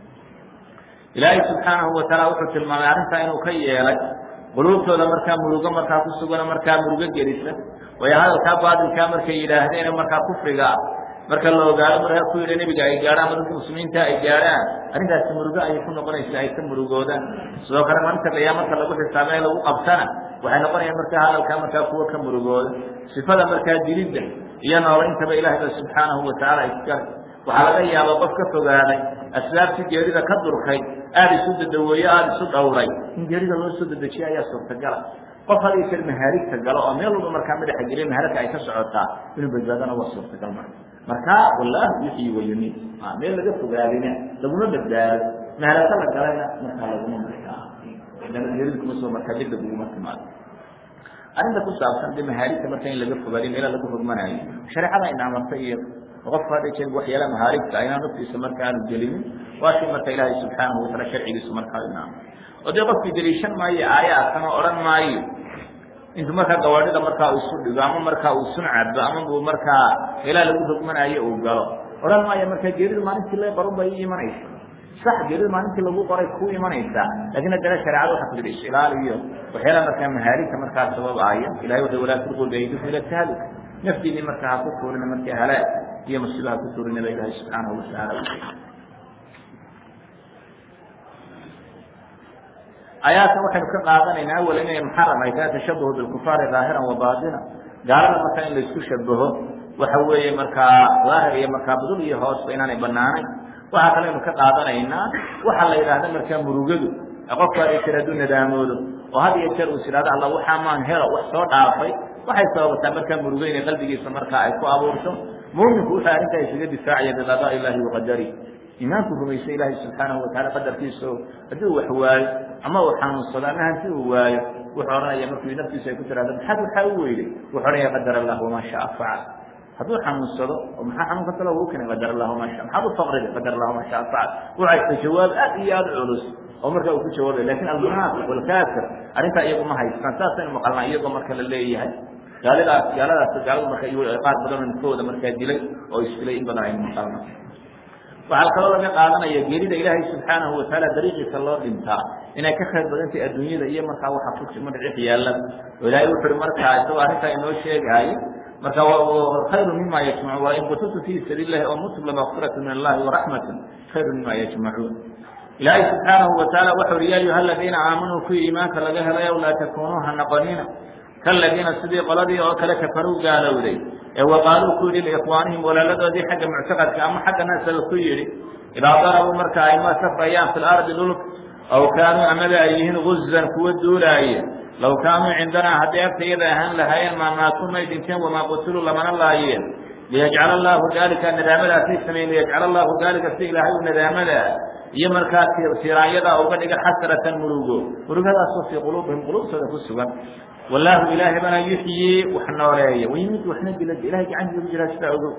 ilaahay subxaanahu wataala wuxuu tilmaamay arrintaa inuu ka yeelay quluubtooda markaa murugo markaa ku sugano markaa murugo gelisa way hadalkaa baadilkaa markay yidhaahdeen markaa kufriga marka la ogaado markaa ku yidha nebiga ay gaadhaan ama dadka muslimiinta ay gaadhaan arrintaasi murugo ayay ku noqonaysa ay ka murugoodaan sidoo kale maalinta qiyaa marka lagu xisaabay lagu qabtana waxay noqonayaan markaa hadalkaa markaa kuwa ka murugooda sifada markaa dilidda iyo nooleyntaba ilahay ba subxaanahu watacaala iskale waxaa laga yaaba qof ka fogaaday asbaabtii geerida ka durkay aada isu dadaweeye aada isu dhowray in geerida loo soo dedejiya ayaa suurtagala qof had iyo jeer mahaarigta galo oo meel walba markaa madaxa geliya maharagka ay ka socotaa inuu badbaadana waa suurtagal marka markaa wallaahu yuxyi wayumiit meel laga fogaadina laguma badbaado maharagta la galayna markaa laguma markaa geerida kuma soo markaa degdeg uguma timaado arrinta ku saabsan de mahaarigta marka in laga fogaadiyo meela lagu rogmanaayo shareecada ina amartay iyo qofka hadda jeer waxyaala mahaarigta inaan naftiisa marka aanu gelinin waa shay marka ilaahay subxaanahu wataala sharcigiisu markaa inaamo oo dee qofkii daliishan maayo aayaadkan oo odhan maayo intuu markaa gawaadhida markaa uu isu dhigo ama markaa uu sun cabo ama uu markaa meelaha lagu rogmanaayo uu galo odhan maayo markaa geeridu maalintii la barun bay ii imanaysa sax geeridu maalintii lagu qoray ku imanaysaa lakin haddana shareecada waxa ku jira ishilaal iyo waxyaalaha markaa mahaarigta markaa sababaaya ilahay wuxuu walaa tulquu biaydikum ila tahaluk naftiinii markaa ha ku tuurina markaa halaag iyo musiiba ha ku tuurina ba ilaahay subxaanahu watacaala u sheegay aayaadkan waxaynu ka qaadanaynaa awal inay muxaram ay tahay tashabuhu bilkufaari daahiran wa baatina gaalada markaa in laisku shabaho waxa weeye markaa daahir iyo markaa budul iyo hoosba inaanay banaanayn waxaa kaleynu ka qaadanaynaa waxa la yidhaahda markaa murugadu qofku had iyo jeer hadduu nadaamoodo oo had iyo jeer uu sidhahdo alla waxaa maan helo wax soo dhaafay waxay sababataa markaa murugo inay qalbigiisa markaa ay ku abuurto muuminku wuxuu arrintaa isaga difaacaya biqadaa illahi waqadari iimaanku rumaysa ilaahay subxaanahu wataala qadarkiisa o haddii uu wax waayo ama uu xanuunsado ama hanti uu waayo wuxuu odhanaya markii naftiisa ay ku tiraado maxaad waxaa u weyday wuxuu odhanaya qadar allah wamaa shaa facal hadduu xanuunsado oo maxaa xanuunka talo u keenay qadar allah wamaa sha maxaad u faqriday qadar allah wamaa shaa facal waxaysa jawaab aad iyo aada culus oo markaa uu ku jawaabay lakin almunaafiq walkaafir arrintaa iyagu ma haystaan saasaynu maqalnaa iyagoo marka la leeyahay gaalidaas gaaladaas gaaladu marka qaar badanoo ninkooda markaa dilay oo isdilay in badan aynu maqalna waxaa kaloo laga qaadanaya geerida ilaahay subxaanahu watacaala dariiqiisa loo dhintaa inay ka khayr badantay adduunyada iyo markaa waxa ku madhicix yaalla oo ilaahay wuxu uhi markaa isagoo arrintaa inoo sheegaayo marka khayru mima yajmacuun waa in qutiltu fii sabiil lahi oo mutum lamaqfiratu min allahi waraxmatun khayru mima yajmacuun ilaahay subxaanahu wataala waxau uhi ya ayuha aladiina aamanuu kuwii iimaanka laga helayow laa takunuu ha noqonina kaladiina sidii qoladii oo kale kafaruu gaalowday ee waqaaluu ku yidhi liikhwaanihim walaaladoodii xagga muctaqadka ama xagga nasaba ku yidhi idaa darabuu marka ay ma safrayaan fi lardi dhulk aw kaanuu amaba ay yihiin guzan kuwa duulaaye low kaanuu cindanaa hadday agtayada ahaan lahaayeen maa maatuu may dhinteen wamaa qutiluu lamana laayeen liyajcala allaahu daalika nadaamadaasay sameyn liyajcala allaahu daalika si ilaahay u nadaamadaa iyo markaa tiraanyadaa uga dhiga xasratan murugo murugadaasoo fii quluubihim quluubtooda ku sugan wallaahu ilaahay bana yuxyii wax nooleeya wayimid waxna dila ilahay gacantiisa ku jiraa sidaa ogow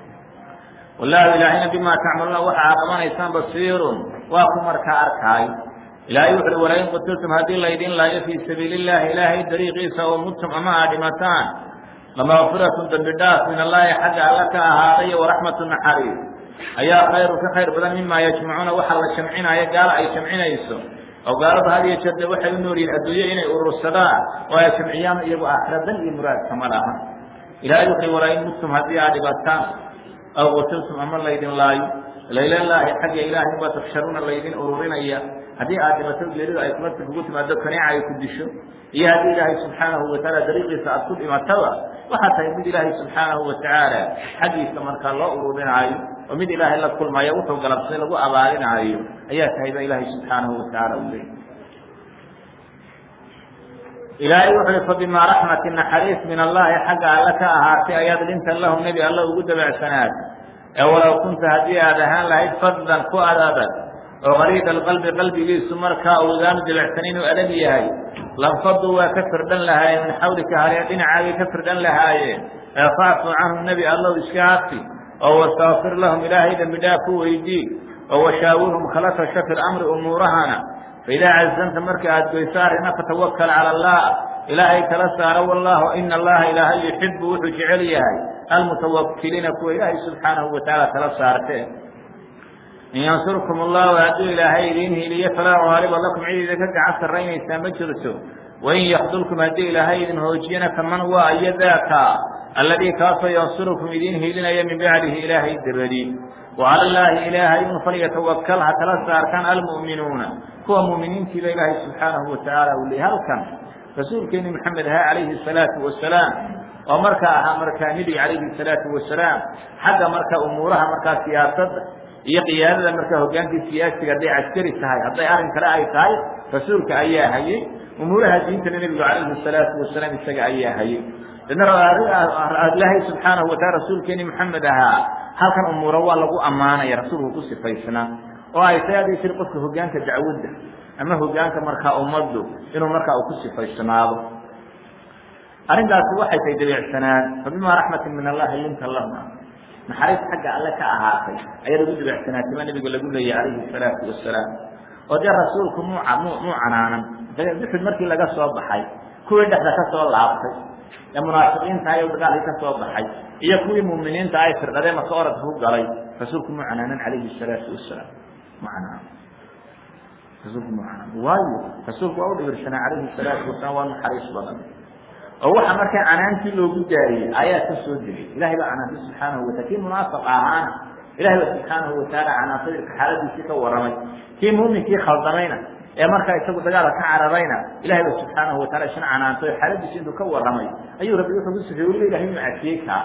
wallaahu ilaahayna bimaa tacmaluuna waxa aa qabanaysaan basiirun waa ku markaa arkaayo ilaahay wuxu uhi walain qutiltum haddii laydin laayo fii sabiili illaahi ilaahay dariiqiisa oo mudtum ama aa dhimataan lamaqfiratun dambi dhaaf min allaahi xagga alla ka ahaaday waraxmatu naxariis ayaa khayru ka khayr badan mima yajmacuuna waxa la jamcinaayo gaala ay jamcinayso oo gaalada had iyo jeerde waxay u nool yihin adduunyo inay urursadaan oo ay jamciyaan iyagu aakhira dan iyo muraadkama laha ilahay wuxuui walain mudtum haddii aad dhibataan aw qutiltum ama laydin laayo laylallaahi xagga ilaahay baa tubsharuuna laydin ururinaya haddii aad dhibato geeridu ay kula kugu timaado kaneeca ay ku disho iyo haddii ilaahay subxaanahu watacaala dariiqiisa aad ku dhimataba waxaa tahay mid ilaahay subxaanahu watacaala xaggiisa markaa loo ururinaayo oo mid ilaahay la kulmaayo wuxuu galabsay lagu abaalinaayo ayaa tahay ba ilaahay subxaanahu watacaala u leeyay ilaahay wuxu uhi fabimaa raxmati naxariis min allahi xagga alle ka ahaatay ayaad linta lahu nebi alla ugu dabacsanaatay ee walow kunta haddii aad ahaan lahayd faddan ku adadag oo qariida alqalbi qalbigiisu markaa uudaanu dibacsanin u adag yahay lanfaduu waa ka firdhan lahaayeen min xawlika halee dhinacaagay ka firdhan lahaayeen ee facfu canhum nebi allow iska hafi oo wastakfir lahum ilaahay dembi dhaaf ku weydii oo washaawirhum kala tasho fi lamri umuurahana faidaa cazamta marka aad goyso arrina fatawakal cala allah ilaahay kala saaro wallahu ina allaha ilaahay yuxibu wuxuu jecel yahay almutawakiliina kuwa ilaahay subxaanahu watacaala kala saartee in yansurkum allahu hadduu ilaahay idiin hiiliyo falaa gaaliba lakum cid idinka gacan sarraynaysaa ma jirto wain yakdulkum haddii ilaahay idin hoojiyana kaman waa iyo daaka alladii kaasoo yansurukum idiin hiilinaya min bacdihi ilaahay dabadi wacala allaahi ilaahay un falyatawakal ha kala saartaan almu'minuuna kuwa mu'miniintiiba ilaahay subxaanahu watacaala uu leeyay halkan rasuulkeeni maxamed ahaa calayhi asalaatu wasalaam oo markaa ahaa markaa nebi calayhi asalaatu wasalaam xagga marka umuuraha markaa siyaasadda iyo qiyaadada markaa hogaankii siyaasiga hadday caskari tahay hadday arrin kale ay tahay rasuulka ayaa hayey umuuraha diintana nebigu calayhi asalaatu wasalaam isaga ayaa hayey dadna ilaahay subxaanahu wataala rasuulkeeni maxamed ahaa halkan umuuro waa lagu ammaanaya rasuulku ku sifaysnaa oo ay tahay hadii tir qofka hogaanka dacwadda ama hogaanka markaa ummaddu inuu markaa uu ku sifaysnaado arrintaasi waxay tahay dabeecsanaan fabimaa raxmatin min allahi linta lahum naxariis xagga alle ka ahaatay ayaa lagu dabeecsanaatay baa nebigu lagu leeyay calayhi salaatu wasalaam oo dee rasuulku muu muu muu canaanan duxud markii laga soo baxay kuwii dhexda ka soo laabtay ee munaafiqiinta ay dagaalkii ka soo baxay iyo kuwii muuminiinta ay firdhadeen maka oradka ku galay rasuulku muu canaanan calayhi salaatu wasalaam mu canaanan rasuulku muu canaanan waayo rasuulku waa u dhibirsanaa calayhi salaatu wasalaam waa naxariis badan oo waxa markaa canaantii loogu daariyey ayaa ka soo degay ilahay baa canaantay subxaanahu watala kii munaafiq ahaana ilahay baa subxaanahu watacaala canaantay xaaladiisii ka warramay kii muuminkii khaldamayna ee markaa isagu dagaalka ka cararayna ilahay baa subxaanahu watala isna canaantay oo xaaladiisi intuu ka warramay ayuu rabbi wuxuu ku sifeeyey weliba ilahay inuu cafiyey kaa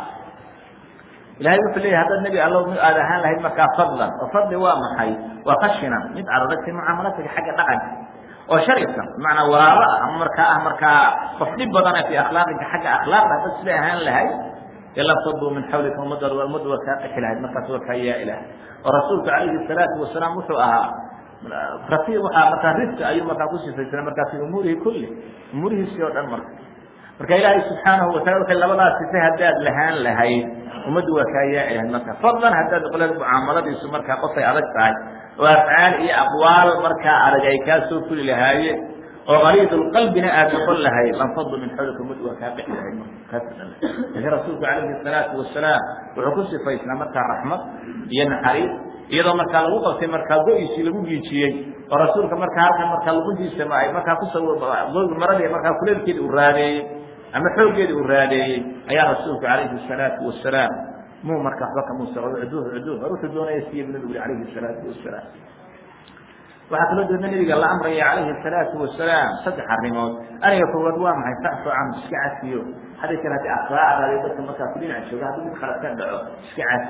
ilahay wuxuu leeyahy haddaad nebi allow mid aad ahaan lahayd markaa fadlan oo fadli waa maxay waa khashinan mid cararagtay mucaamalatiga xagga dhaqanka oo sharcisan bimacnaa walaalo ah ama markaa ah markaa qof dhib badana fi akhlaaqinka xagga akhlaaqda haddaad sida ahaan lahayd lanfaduu min xawlika ummadda ummadda waa kaa qixi lahayd markaas waa kaa yaa ilaah oo rasuulku calayhi salaatu wasalaam wuxuu ahaa rafiiq waxaa markaa rifka ayuu markaa ku sifaysana markaa fi umuurihi kulli umuurihiisii oo dhan marka marka ilaahay subxaanahu watacala waxay labadaas sife haddaad lahaan lahayd ummaddu waa kaa yaa ilahayd marka fadlan haddaad qolada mucaamaladiisu markaa qofay adag tahay oo afcaal iyo aqwaal markaa adag ay kaa soo fuli lahaayeen oo qaliidulqalbina aad noqon lahayd lanfadu min xawlika ummaddu waa kaa qixi lahayd laakiin rasuulku calayhi salaatu wasalaam wuxuu ku sifaysnaa markaa raxmad iyo naxariis iyadoo markaa lagu qabtay markaa go-iisii lagu giijiyey oo rasuulka markaa halkan markaa luguntiisa markaa kusaw maradii markaa kuleelkeedi uu raadeeyey ama xooggeedi uu raadeeyey ayaa rasuulku calayhi salaatu wasalaam muu marka waxba kamuusa cuduh cuduh war wuxuu doonaya siiya bu nabigu calayhi salaatu wasalaam waxaa kaloo deedna nabiga la amraya calayhi salaatu wasalaam saddex arrimood aniga koowaad waa maxay facfu can iska cafiyo hadday kale haddii akhlaacdaadi dadka markaa ku dhinac jooga haddii mid khalad ka dhaco iska cafi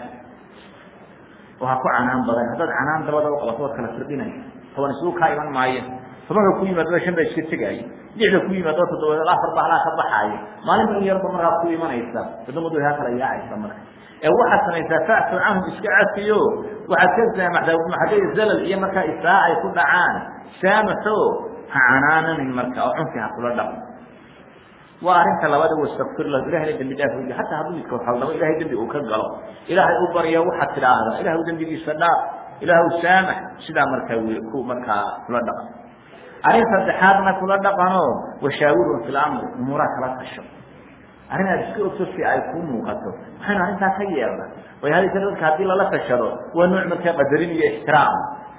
oo ha ku canaan badan haddaad canaan dabada u qabato waad kala firdhinaysa toban isugu kaa iman maayo tobanka ku yimaadada shan baa iska tegaayo lixda ku yimaado toddobaad afar baa halaa ka baxaayo maalinba in yarba markaa ku imanaysa wadamadu ha kala yaacaysa marka ee waxaad samaysaa facfu canhum iska cafiyo waxaad ka saamaxdaa hadday zalal iyo markaa isaa ay ku dhacaan saamaxo ha canaananin marka oo cunfi ha kula dhaqo waa arrinta labada wastakfir lahu ilahayna dembi dhaaf weydi hataa hadduu midka haldamo ilahay dembi uu ka galo ilaahay u baryo waxaad tidhaahdaa ilaahu dembigiisa dhaaf ilaahu saamax sidaa markaa w ku markaa kula dhaqan arrin saddexaadna kula dhaqano washaawirun fi lamri umuuraha kala tasho arrin aad iska ogto si ay ku muuqato waxaynu arrintaa ka yeelna way hadaysa dadka haddii lala tashado waa nooc markaa qadarin iyo ixtiraam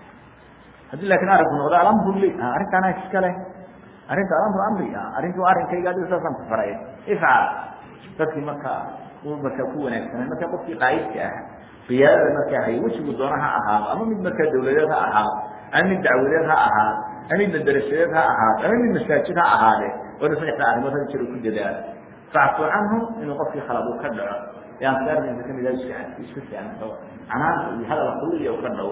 haddii laakiin arrinku noqdo alamru li arrintaana iska leh arrinta alamru amri arrintu arrinkayga adiga saasaan ku faray ifcal dadkii markaa markaa ku wanaagsanay markaa qofkii qaayidka ah qiyaadada markaa hay wejigu doona ha ahaado ama mid markaa dawladeed ha ahaado ama mid dacwadeed ha ahaado ama mid madarasadeed ha ahaado ama mid masaajid ha ahaade wayna saddexda arrimood hada jir ku dadaalo facfu canhu inuu qofkii khalad uu ka dhaco ee ansaardiisa kamid ah iska iska fiicnado canaanta iyo hadal kulliya uu ka dhawo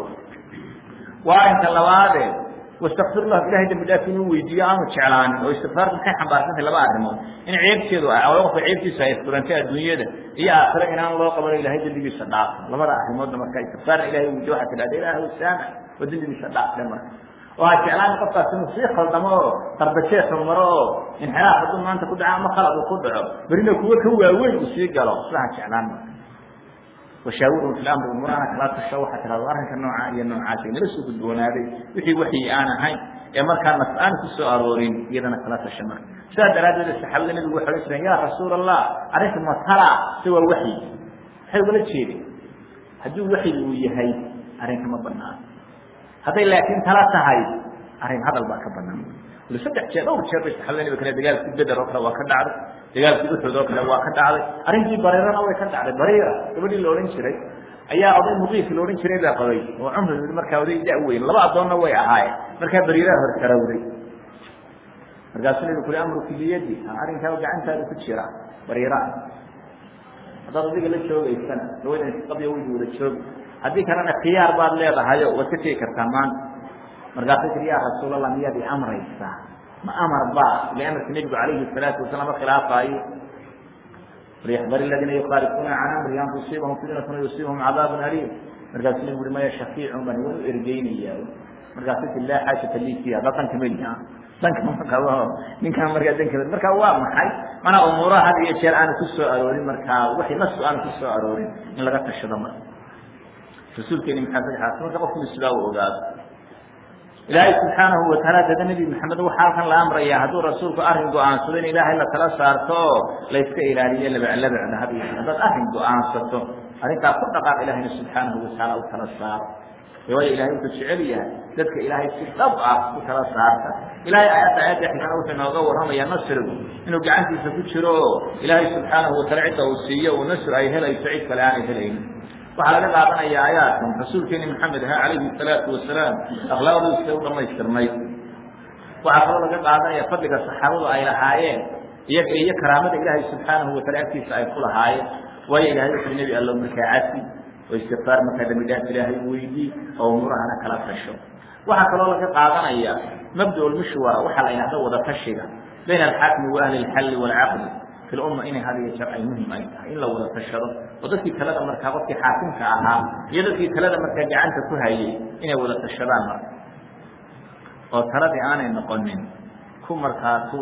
waa arrinka labaade wastakfir lahu ilahay dambi dhaaf inuu weydiiyo aanu jeclaanin oo istikfaartu maxay xambaarsantahay laba arrimood in ceebteedu ah oo qofka ceebtiisa ay furantay adduunyada iyo aakhiro inaan loo qabano ilahay dembigiisa dhaafo labada arrimoodna marka istikfaarna ilahay weydiyo waxaa tidhahda ilaahu saamax oo dembigiisa dhaaf dhe marka oo ha jeclaan qofkaas inuu sii khaldamo oo qarbajeexu maro oo inxiraaf hadduu maanta ku dhaco ama khalad uu ku dhaco berina kuwa ka waaweyn uu sii galo sida ha jeclaan marka washaawirhum fi lamri umuurana kala tasho waxaa tidhahdo arrinka nooca iyo noocaasa nala soo gudboonaaday wixii waxyi aan ahayn ee markaa nas aan ku soo aroorin iyadana kala tasha marka sidaa daraaddeed saxaabada nabigu waxay odhan jireen yaa rasuul allah arrinta matala se waa waxyi maxay ugala jeedeen hadduu waxyi uu yahay arrinka ma banaan hadday laakiin tala tahay arrin hadal baa ka banaan wali saddex jeer dhowr jeer bay saxaabada nabiga kale dagaalkii beder oo kale waa ka dhacday dagaalkii uxud oo kale waa ka dhacday arrintii bariirana way ka dhacday bariira gabadhii la odhan jiray ayaa oday muqiif la odhan jiray baa qabay oo cumri markaa oday da weyn laba addoonna way ahaayeen markaa bariiraha hor karawday markaasuu nabigu kuli amruki biyadi arrinkaa gacantaada ku jira bariira haddaad adiga la joogaysana gabadhan qabya weydi wada joogi haddii kalena khiyaar baad leedahayo waad ka tegi kartaa maanta markaasay tii ya rasuulallah miyaad i amraysaa ma amar ba ila amarka nebigu calayhi salaatu wasalaam khilaafaayo falyaxdar aladiina yukhaalifuuna can amri an tusiibahum fitnatun yusiibahum cadaabun aliim markaasuu nebigu ui maya shafiicun baan iwan u ergeynaya markaasay tii laa xaajata lii fiiha haddaa danka meli danka ma qabo ninkaan markaa danka marka waa maxay mana umuuraha had iyo jeer aanu ku soo aroorin markaa waxay nasu aanu ku soo aroorin in laga tashado marka rasuulkeeni maxaa saddexaas marka qofku sidaa u ogaado ilaahay subxaanahu wataala dada nebi maxamed waxaa halkan la amrayaa hadduu rasuulku arrin go-aansado in ilaahay la tala saarto oo la yska ilaaliyo labaclabacda had haddaad arrin go-aansato arrintaa ku dhaqaaq ilaahayna subxaanahu watacaala u tala saaro waayo ilahay wuxuu jecel yahay dadka ilaahay si dhab ah u tala saarta ilahay aayadda aayadda xigana wuxuu inooga warramayaa nasrigu inuu gacantiisa ku jiro oo ilaahay subxaanahu wataala cidda uu siiyo uu nasr ay helayso cid kale aanay helaynin waxaa laga qaadanaya aayaadkan rasuulkeeni maxamed aha calayhi salaatu wasalaam akhlaaqdiisa u dhamaystirnay waxaa kaloo laga qaadanaya fadliga saxaabadu ay lahaayeen iyaga iyo karaamada ilaahay subxaanahu wataala agtiisa ay ku lahaayeen waayo ilahay wuxuu nebi allo markaa cafi oo istikfaar markaa dambi dhaaf ilaahay weydii oo umuurahana kala tasho waxaa kaloo laga qaadanaya mabda lmushwara waxaa la yidhahda wada tashiga bayna alxaakmi wa ahli alxalli waalcaqdi fi lumma inay had iyo jeer ay muhim ay tahay in la wada tashado oo dadkii talada markaa qofkii xaakimka ahaa iyo dadkii talada markaa gacanta ku hayay inay wada tashadaan marka oo taladii aanay noqonin ku markaa ku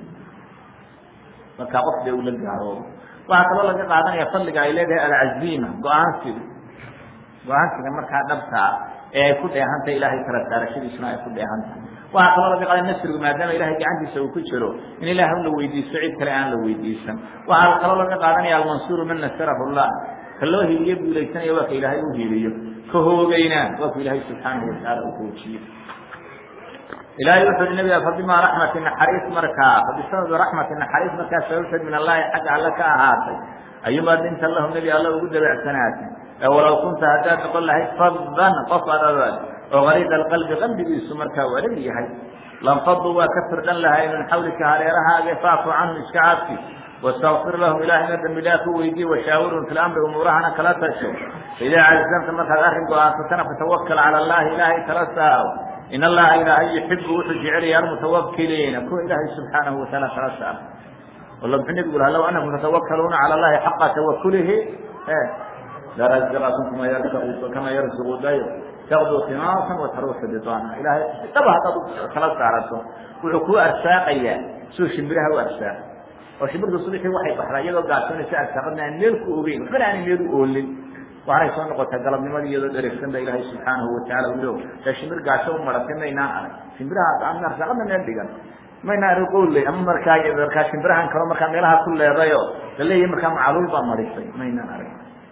markaa qof dee ula gaaroobo waxaa kaloo laga qaadanaya fadliga ay leedahay alcaziima go-aansiga go-aansiga markaa dhabtaa ee ay ku dheehantahay ilaahay kala saarashadiisuna ay ku dheehantahay waxaa kaloo laga qaada nasrigu maadaama ilahay gacantiisa uu ku jiro in ilaah la weydiisto cid kale aan la weydiisan waxaa kaloo laga qaadanaya almansuuru man nasarahu llah ka loo hiiliyo guulaysanaya waa ka ilaahay u hiiliyo ka hoogeyna waa ku ilaahay subxaanahu watacaala u hoojiyo ilahay wuxu uhi nabiga fabima raxmati naxariis markaa fabisababi raxmati naxariis markaa sababteed min allahi xagga alle ka ahaatay ayumaa dinta lahu nebi alla ugu dabeecsanaatay ee walow kunta haddaad noqon lahayd faddan qof adabad oo gariida alqalbi qalbigiisu markaa u adag yahay lanfaduu waa ka firdhan lahay min xawlika hareerahaaga faafu canhum iska caabki wastakfir lahum ilaahayna dambi dhaaf u weydiye washaawirhum fi lamri umuurahana kala tasho idaa cazamta markaad arrin go-aansatana fatawakal cala allahi ilaahay kala saaro in allaha ilaahay yuxibu wuxuu jecelaya almutawakiliina kuwa ilaahay subxaanahu wataala kala saaro walla muxuu nebigu laha low anakum tatawakaluuna cala allahi xaqa tawakulihi larazaqakum kama yarzuqu kama yarzuqu dayr taqdu khimaasan wataruuxu bitaana ilahay daba haddaad kala saarato wuxuu kuu arsaaqayaa suu shimbiraha u arsaaq oo shimbirtu subaxii waxay baxdaa iyadoo gaashoonaysa arsaaqadna aan meel ku ogeyn waxbana aanay meel u oolin waxanay soo noqotay galabnimadii iyadoo dheregsan ba ilaahay subxaanahu watacaala u leog ee shimbir gaasho u maratay maynaan arag shimbirahaas aan arsaaqadna meel dhigan maynaan arag qowley ama markaa markaa shimbirahan kalo markaa meelaha ku leedayo laleeyahay markaa macaluul baa marisay maynaan arag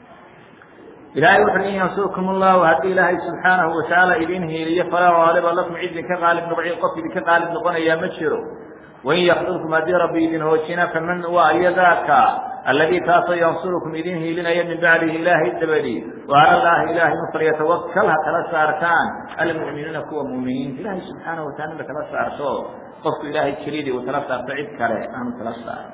ilahay wuxu in yansurkum allahu haddii ilaahay subxaanahu watacaala idin hiiliyo falaa gaaliba lakum cid idinka qaalib noqoci qof idinka qaalib noqonayaa ma jiro wain yakdurkum haddii rabbi idin hoojina faman waa iyadaaka alladii taasoo yansurukum idin hiilinaya min bacdihi ilaahay dabadii wa ala llahi ilahay in falyatawakal ha kala saartaan almu'minuuna kuwa mu'miniinta ilahay subxaanahu watacala inta kala saarto qofku ilaahay kelidii uu kala saarto cid kale aanu kala saaro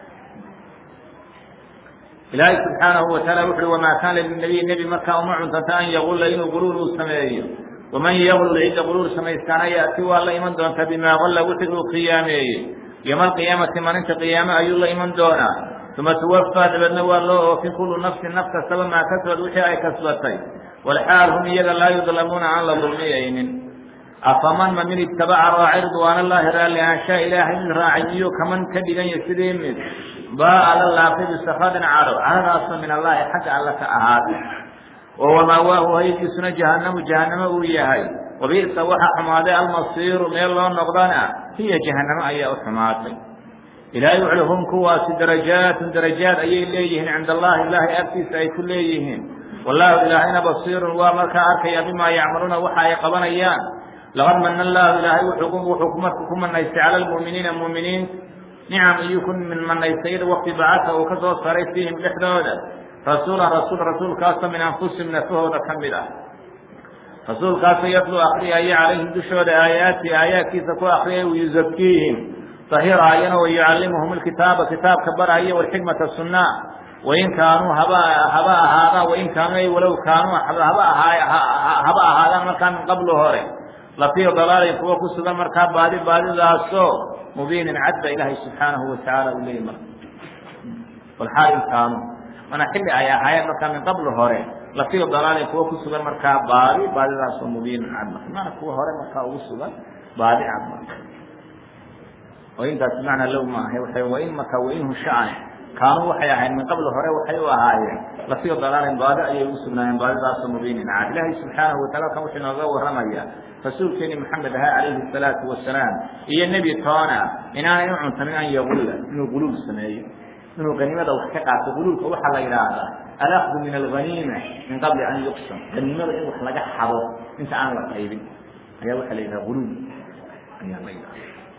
ilaahay subxaanahu wataala wuxu uhi wamaa kaana linabiy nebi markaa uma cuntanta an yagulla inuu guruur uu sameeyo waman yaglul cidda guruur samaystaana yaati waa la iman doonta bimaa galla wixii uu qiyaameeyey yowma alqiyaamati maalinta qiyaame ayuu la iman doonaa uma tuwafaa dabeedna waa loo oofin kullu nafsin naf kastaba maa kasbad wixii ay kasbatay walxaal hum iyaga laa yudlamuuna aan la dulmiyaynin afaman ma min itabaca raaci ridwaan allahi raalli aanshaa ilaahay mid raacay miyuu kaman ka dhiganya sidii mid baa la laaqay bisakadin cadho cadhadaasoo min allahi xagga alla ka ahaaday oo wamaawaahu haydiisuna jahanamu jahanamo uu yahay wabi'sa waxa xumaaday almasiiru meel loo noqdana hiya jahanamo ayaa u xumaatay ilaahay wuxuui hum kuwaasi darajaatun darajaad ayay leeyihiin cinda allahi ilaahay agtiisa ay ku leeyihiin wallahu ilaahayna basiirun waa markaa arkaya bimaa yacmaluuna waxa ay qabanayaan laqad mana allahu ilaahay wuxuu marka ku manaystay cala lmu'miniina mu'miniin nicam iyuu ku manaystay id waqti bacasa uu ka soo saray fiihim dhexdooda rasuulan rasuul rasuulkaasoo min anfusihim nafahooda ka mid ah rasuulkaasoo yatlu akriyaya calayhim dushooda aayaati aayaadkiisa ku akriyay wayuzakiihim tahiraayana wayucallimuhum alkitaaba kitaabka baraya walxikmata sunna wain kaanuu haba haba ahaadaan wain kaanuu ay walow kaanuu haba ahaa haba ahaadaan markaa min qablu hore lafii dalaalin kuwa ku sugan markaa baadi baadidaasoo mubiinin cad ba ilaahay subxaanahu watacaala uu leeyay marka walxaal in kaanuu mana xilli ay ahaayeen markaa min qabli hore lafii dalaalin kuwa ku sugan markaa baadi baadidaasoo mubiinin cad marka mana kuwa hore markaa ugu sugan baadi cad marka oo intaas macnaa low maaha waxay wain marka wainhu shacane kaanuu waxay ahayd min qabli hore waxay u ahaayeen lafii dalaalin baadi ayay ugu sugnaayeen baadidaasoo mubiinin cad ilaahay subxaanahu wataala kan wuxuu inooga warramaya rasuulkeeni maxamed ahaa calayhi salaatu wasalaam iyo nebi toona inaanay u cuntanin an yagulla inuu guluul sameeyo inuu haniimada wax ka qaato guluulka waxaa la yidhaahdaa alakdu min alghaniima min qabli an yuqsam haniimada in wax laga xado inta aan la qaybin ayaa waxaa la yidhaha guluul ayaa la yidhahda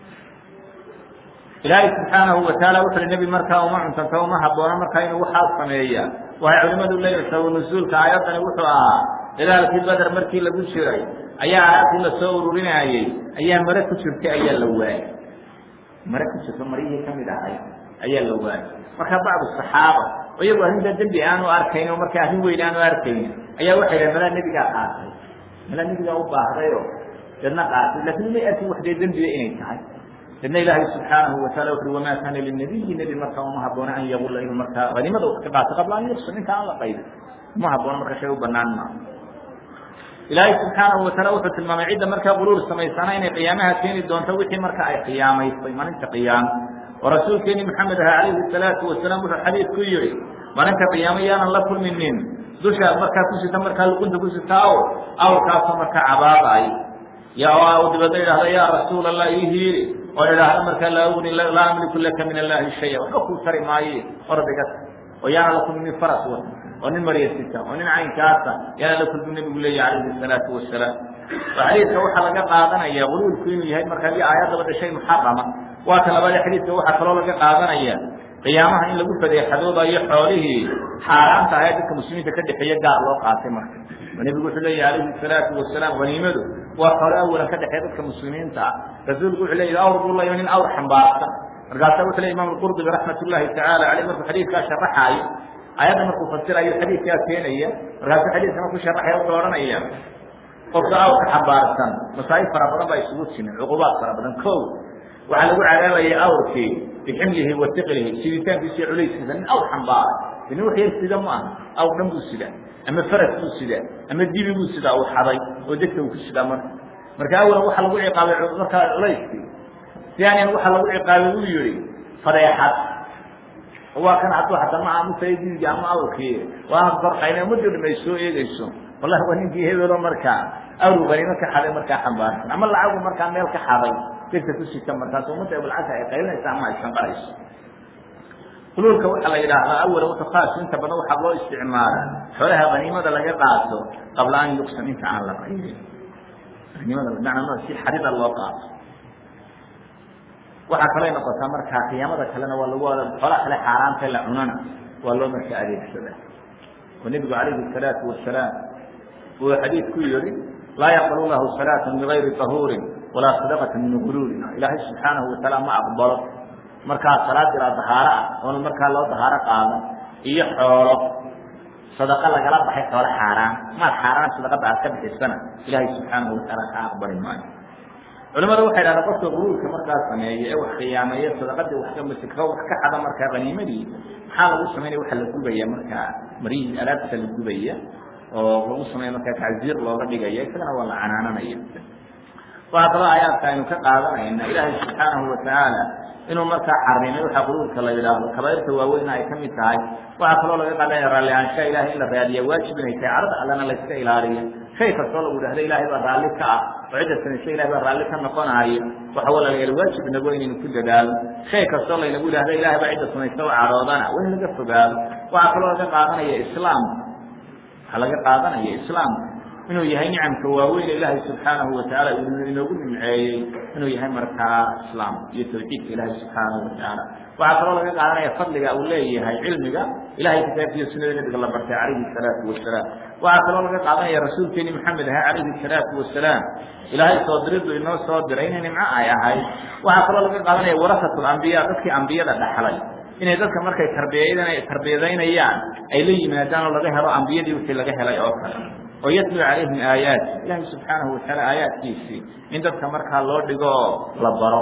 ilaahay subxaanahu wataala wuxu uhi nebi markaa uma cuntanta uma habboona markaa inuu waxaas sameeyaa waxay culimadu leeyihin sababu nusuulka aayaddani wuxuu ahaa dagaalkii bader markii lagu jiray ayaa aayadii lasoo ururinaayey ayaa mare ku jirtay ayaa la waayey mare ku jirto maryihii kamid ahay ayaa la waayey marka bacdu saxaaba oo iyagu arrintaa dembi aanu arkayn oo marka arrin weyn aanu arkaynin ayaa waxay dhahen malaa nebigaa qaatay malaa nebigaa u baahdayo deedna qaatay laakiin may arkin wax dee dembiga inay tahay idna ilaahay subxaanahu wataala wuxu ui wamaa kaana linabiyi nebi markaa uma haboona an yagula inuu markaa haniimada ka qaato qabla an yuqsam inta aan la qaydin uma haboona marka shay u banaan maa ilaahay subxaanahu wataala wuxuu tilmaamay cidda markaa quluur samaysana inay qiyaamaha keeni doonto wixii marka ay qiyaamaysay maalinta qiyaama oo rasuulkeeni maxamed aha calayhi salaatu wasalaam wuxuu xadiid ku yihi maalinta qiyaamo yaanan la kulminin dusha markaa ku sita markaa luqunta ku sita aw awrkaasoo markaa cabaabay ya dibadna idhahda yaa rasuul allah ii hiiri oo idhaahda markaa laa ugni laa amliku laka min allahi shaya waxba kuu tari maaye ordiga oo yaana la kulminin faras wata oo nin maryasita oo nin caynkaasa yaana la kulmin nebigu leeyahy calayhi salaatu wasalaam oo xadiidka waxaa laga qaadanaya guluulku inuu yahay markaa di aayadaba dhashay muxarama waa ka labaade xadiidka waxaa kaloo laga qaadanaya qiyaamaha in lagu fadeexadoobayo xoolihii xaaraanta ahae dadka muslimiinta ka dhexeeya gaar loo qaatay marka oo nebigu wuxuu leeyahy calayhi salaatu wasalaam haniimadu waa xoolo awalan ka dhexeeya dadka muslimiinta ah rasuulku wuxuu leeyahy awr buu layo nin awr xambaarsan markaasa wuxuu ley imam qurdubi raxmat ullahi tacaala aleyh markuu xadiidkaa sharaxaayo ayadda markuu fasirayo xadiidkaa keenaya markaasuu xadiidka markuu sharaxaya wuxuu odhanaya qofka awrka xambaarsan masaa'ib fara badan baa isugu timin cuqubaad fara badan ko waxaa lagu cadaabaya awrkii biximlihi wa tiqlihi siditaankiisa iyo culayskiisa nin awr xambaaray nin wax yar sida ma aha awr dhan buu sidaa ama faras buu sidaa ama dibi buu sidaa uu xaday oo degta uu ku sidaa marka marka awalan waxaa lagu ciqaabay markaa culayskii sianian waxaa lagu ciqaabay uu yihi fadeexad waa kan hadduu hataa ma aamusay dibiga ama awrkii waa barqayna ummadii dham ay soo eegeyso wallahi waa ninkii hebelo markaa awru qaniimo ka xaday markaa xambaarsan ama lacagu markaa meel ka xaday degta ku sita markaas ummadda abulcasa ay qaylinaysa ama ay sanqarayso huluulka waxaa la yidhaahdaa awalan wuxuu khaas inta badan waxaa loo isticmaala xoolaha haniimada laga qaato qabla an yuqsam inta aan la qaydin haniimada bimacnaa si xarida loo qaato waxaa kaloo noqotaa markaa qiyaamada kalena waa lagu xoolaha kale xaaraanta la cunana waa loo marka adeegsadaa oo nebigu calayhi salaatu wasalaam uu xadiid ku yihi laa yaqbalu lahu salaata bigayri tahuurin walaa sadaqata min guluulin ilaahay subxaanahu wataala ma aqbalo markaa salaad ilaa dahaaro ah oona markaa loo dahaaro qaadan iyo xoolo sadaqa lagala baxay xoolo xaaraan maal xaaraan sadaqada aad ka bixisana ilaahay subxaanahu wataala ka aqbali maayo culimada waxay dhahdeen qofka guluulka markaa sameeya ee wax khiyaameeya sadaqadii wax ka wax ka xada markaa haniimadii maxaa lagu samaynaya waxa la gubaya markaa marihii alaabta la gubaya oo lagu sameeya markaa tacziir looga dhigaya isagana waa la canaananaya waxaa kaloo aayaadka aynu ka qaadanayna ilaahay subxaanahu watacaala inuu markaa xarimay waxaa quluulka la yidhaahdo kabairta waaweyna ay kamid tahay waxaa kaloo laga qaadanaya raallihaanshaha ilahay in la raadiya waajib inay tahay carada allana layska ilaaliyo shay kastoo lagu dhahda ilaahay baa raalli ka ah oo cidda samaysa ilahay baa raalli ka noqonaayo waxa walaalayaal waajib inago inaynu ku dadaalo shay kastoo laynagu dhahda ilahay baa cidda samaysta oo caroodana waa in laga fogaado waxaa kaloo laga qaadanaya islaamka waxaa laga qaadanaya islaamka inuu yahay nicamka waaweyn ilaahay subxaanahu watacaala inoogu nimceeyey inuu yahay markaa islaam iyo tawxiidka ilaahay subxaanahu watacaala waxaa kaloo laga qaadanaya fadliga uu leeyahay cilmiga ilahay kitaabkiiyo sunada nebiga la bartay calayhi salaatu wasalaam waxaa kaloo laga qaadanaya rasuulkeeni maxamed aha calayhi salaatu wasalaam ilaahay soo diriddu inoo soo diray inay nimco ay ahayd waxaa kaloo laga qaadanaya warasatu lambiya dadkii ambiyada dhaxlay inay dadka markay tarbiya tarbiyadaynayaan ay la yimaadaan oo laga helo ambiyadii wixii laga helay oo kale oo yatlu calayhim aayaati ilaahay subxaanahu wataala aayaadkiisii in dadka markaa loo dhigo la baro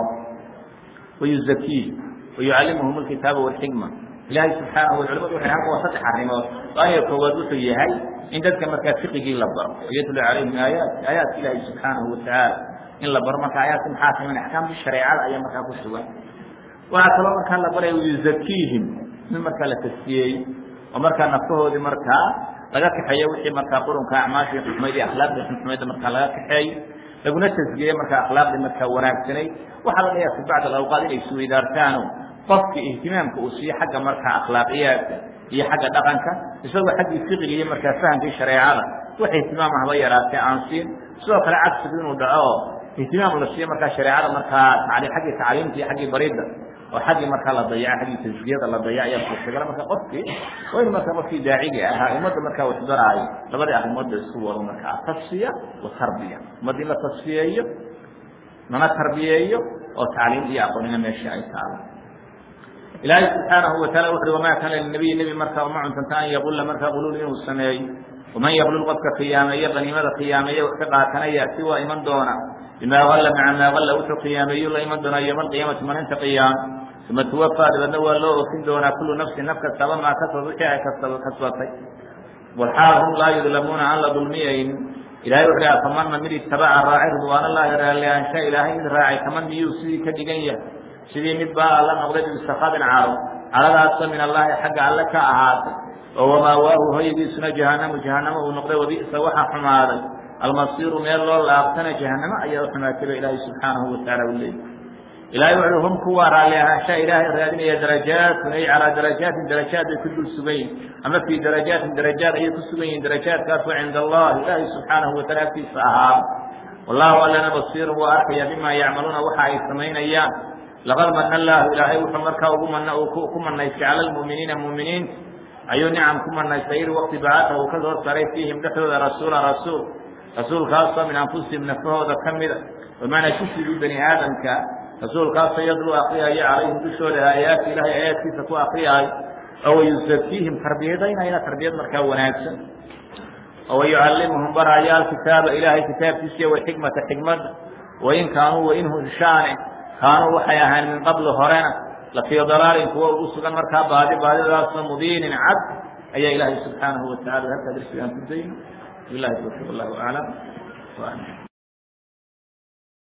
wayuzakiih wayucallimuhum alkitaaba walxikma ilaahay subxaanahu wa culimadu waxay halka waa saddex arrimood waayo koowaad wuxuu yahay in dadka markaa fiqigii la baro wayatlu calayhim aayaati aayaadka ilaahay subxaanahu watacaala in la baro marka aayaadka maxaa sameyn axkaamtii shareecada ayaa markaa ku sugan waxaa kaloo markaa la baraya wayuzakiihim in markaa la taskiyeey oo markaa naftahoodii markaa laga kaxeeyo wixii markaa qurunka acmaashii xumayd iyo akhlaaqdii xumayda markaa laga kaxeeyo laguna tasgiyeyo markaa akhlaaqdii markaa wanaagsanayd waxaa laga yaaba fi bacd alawqaad inay isweydaartaano qofki ihtimaamka uu siiyo xagga markaa akhlaaqiyaadka iyo xagga dhaqanka isagoo xaggii fiqiga iyo markaa fahamkii shareecada wax ihtimaam ahba yaraatee aan siin sidoo kale cagsigu inuu dhaco ihtimaam la siiyo markaa shareecada markaa xaggii tacliimta iyo xaggii baridda oo xaggii markaa la dayaca xaggii tasgiyada la dayac ayaa suurtagala marka qofkii waa inu markaa qofkii daaciga ahaa ummadda markaa wax baraayo labadii arrimoodba isku wado markaa tasfiya wa tarbiya ummadda in la tasfiyeeyo lana tarbiyeeyo oo tacliim iyo aqoonina meesha ay taalo ilaahay subxaanahu wataala wuxu uhi wamaa kaana linabiyi nebi markaa uma cuntanta an yaqulla markaa quluul inuu sameeyo waman yaqlul qofka khiyaameeyo qaniimada khiyaameeye wax ka qaatanaya si waa iman doona bimaa alla maca maa alla wuxuu qiyaameeyu la iman doonaa yowma alqiyaamati maalinta qiyaam uma tuwafaa dabeedna waa loo ofin doonaa kullu nafsin naf kastaba maa kasaba wixii ay kasaba kasbatay walxaal hum laa yudlamuuna aan la dulmiyayn ilahay wuxuu aha famanna mid itabaca raacay ridwaan allahi raallihaansha ilaahay mid raacay kaman miyuu sidii ka dhigan yahay sidii mid baa alla noqday bisakadin caro caradaasoo min allahi xagga alle ka ahaatay oo wamaawaahu hoygiisuna jahannamu jahanamo uu noqday wabi'sa waxa xumaaday almasiiru meel loo laabtana jahanamo ayaa u xumaatay ba ilaahay subxaanahu watacaala u leeyay ilahay wuxuu hum kuwa raalli ahaansha ilaahay raadinaya darajaatun ay calaa darajaatin darajaat bay ku dul sugan yihin ama fii darajaatin darajaat ayay ku sugan yihin darajaatkaasoo cinda allahi ilaahay subxaanahu wataala agtiisa ahaa wallahu allana basiirun waa arkaya bima yacmaluuna waxa ay samaynayaan laqad mana allaahu ilaahay wuxuu markaa ugu man ku manaystay cala lmu'miniina mu'miniinta ayuu nicam ku manaystay id waqti bacata uu ka soo saray fiihim dhexdooda rasuula rasuul rasuulkaasoo min anfusihim nafahooda ka mida bamaanaa kusigii bani aadamka rasuulkaasoo yadlu akriyaya calayhim dushooda aayaati ilahay aayaadkiisa ku akriyaayo oo wayusakiihim tarbiyadaynayna tarbiyad markaa wanaagsan oo wayucallimuhum baraya alkitaaba ilaahay kitaabkiisiiyo walxikmata xikmadda wain kaanuu wainhu shaane kaanuu waxay ahayn min qabli horena lafii dalaalin kuwa ugu sugan markaa baadi baadidaasoo mubiinin cad ayaa ilaahay subxaanahu watacala halkaa darsigaan ku dayno bilahi tawfiiq allahu aclam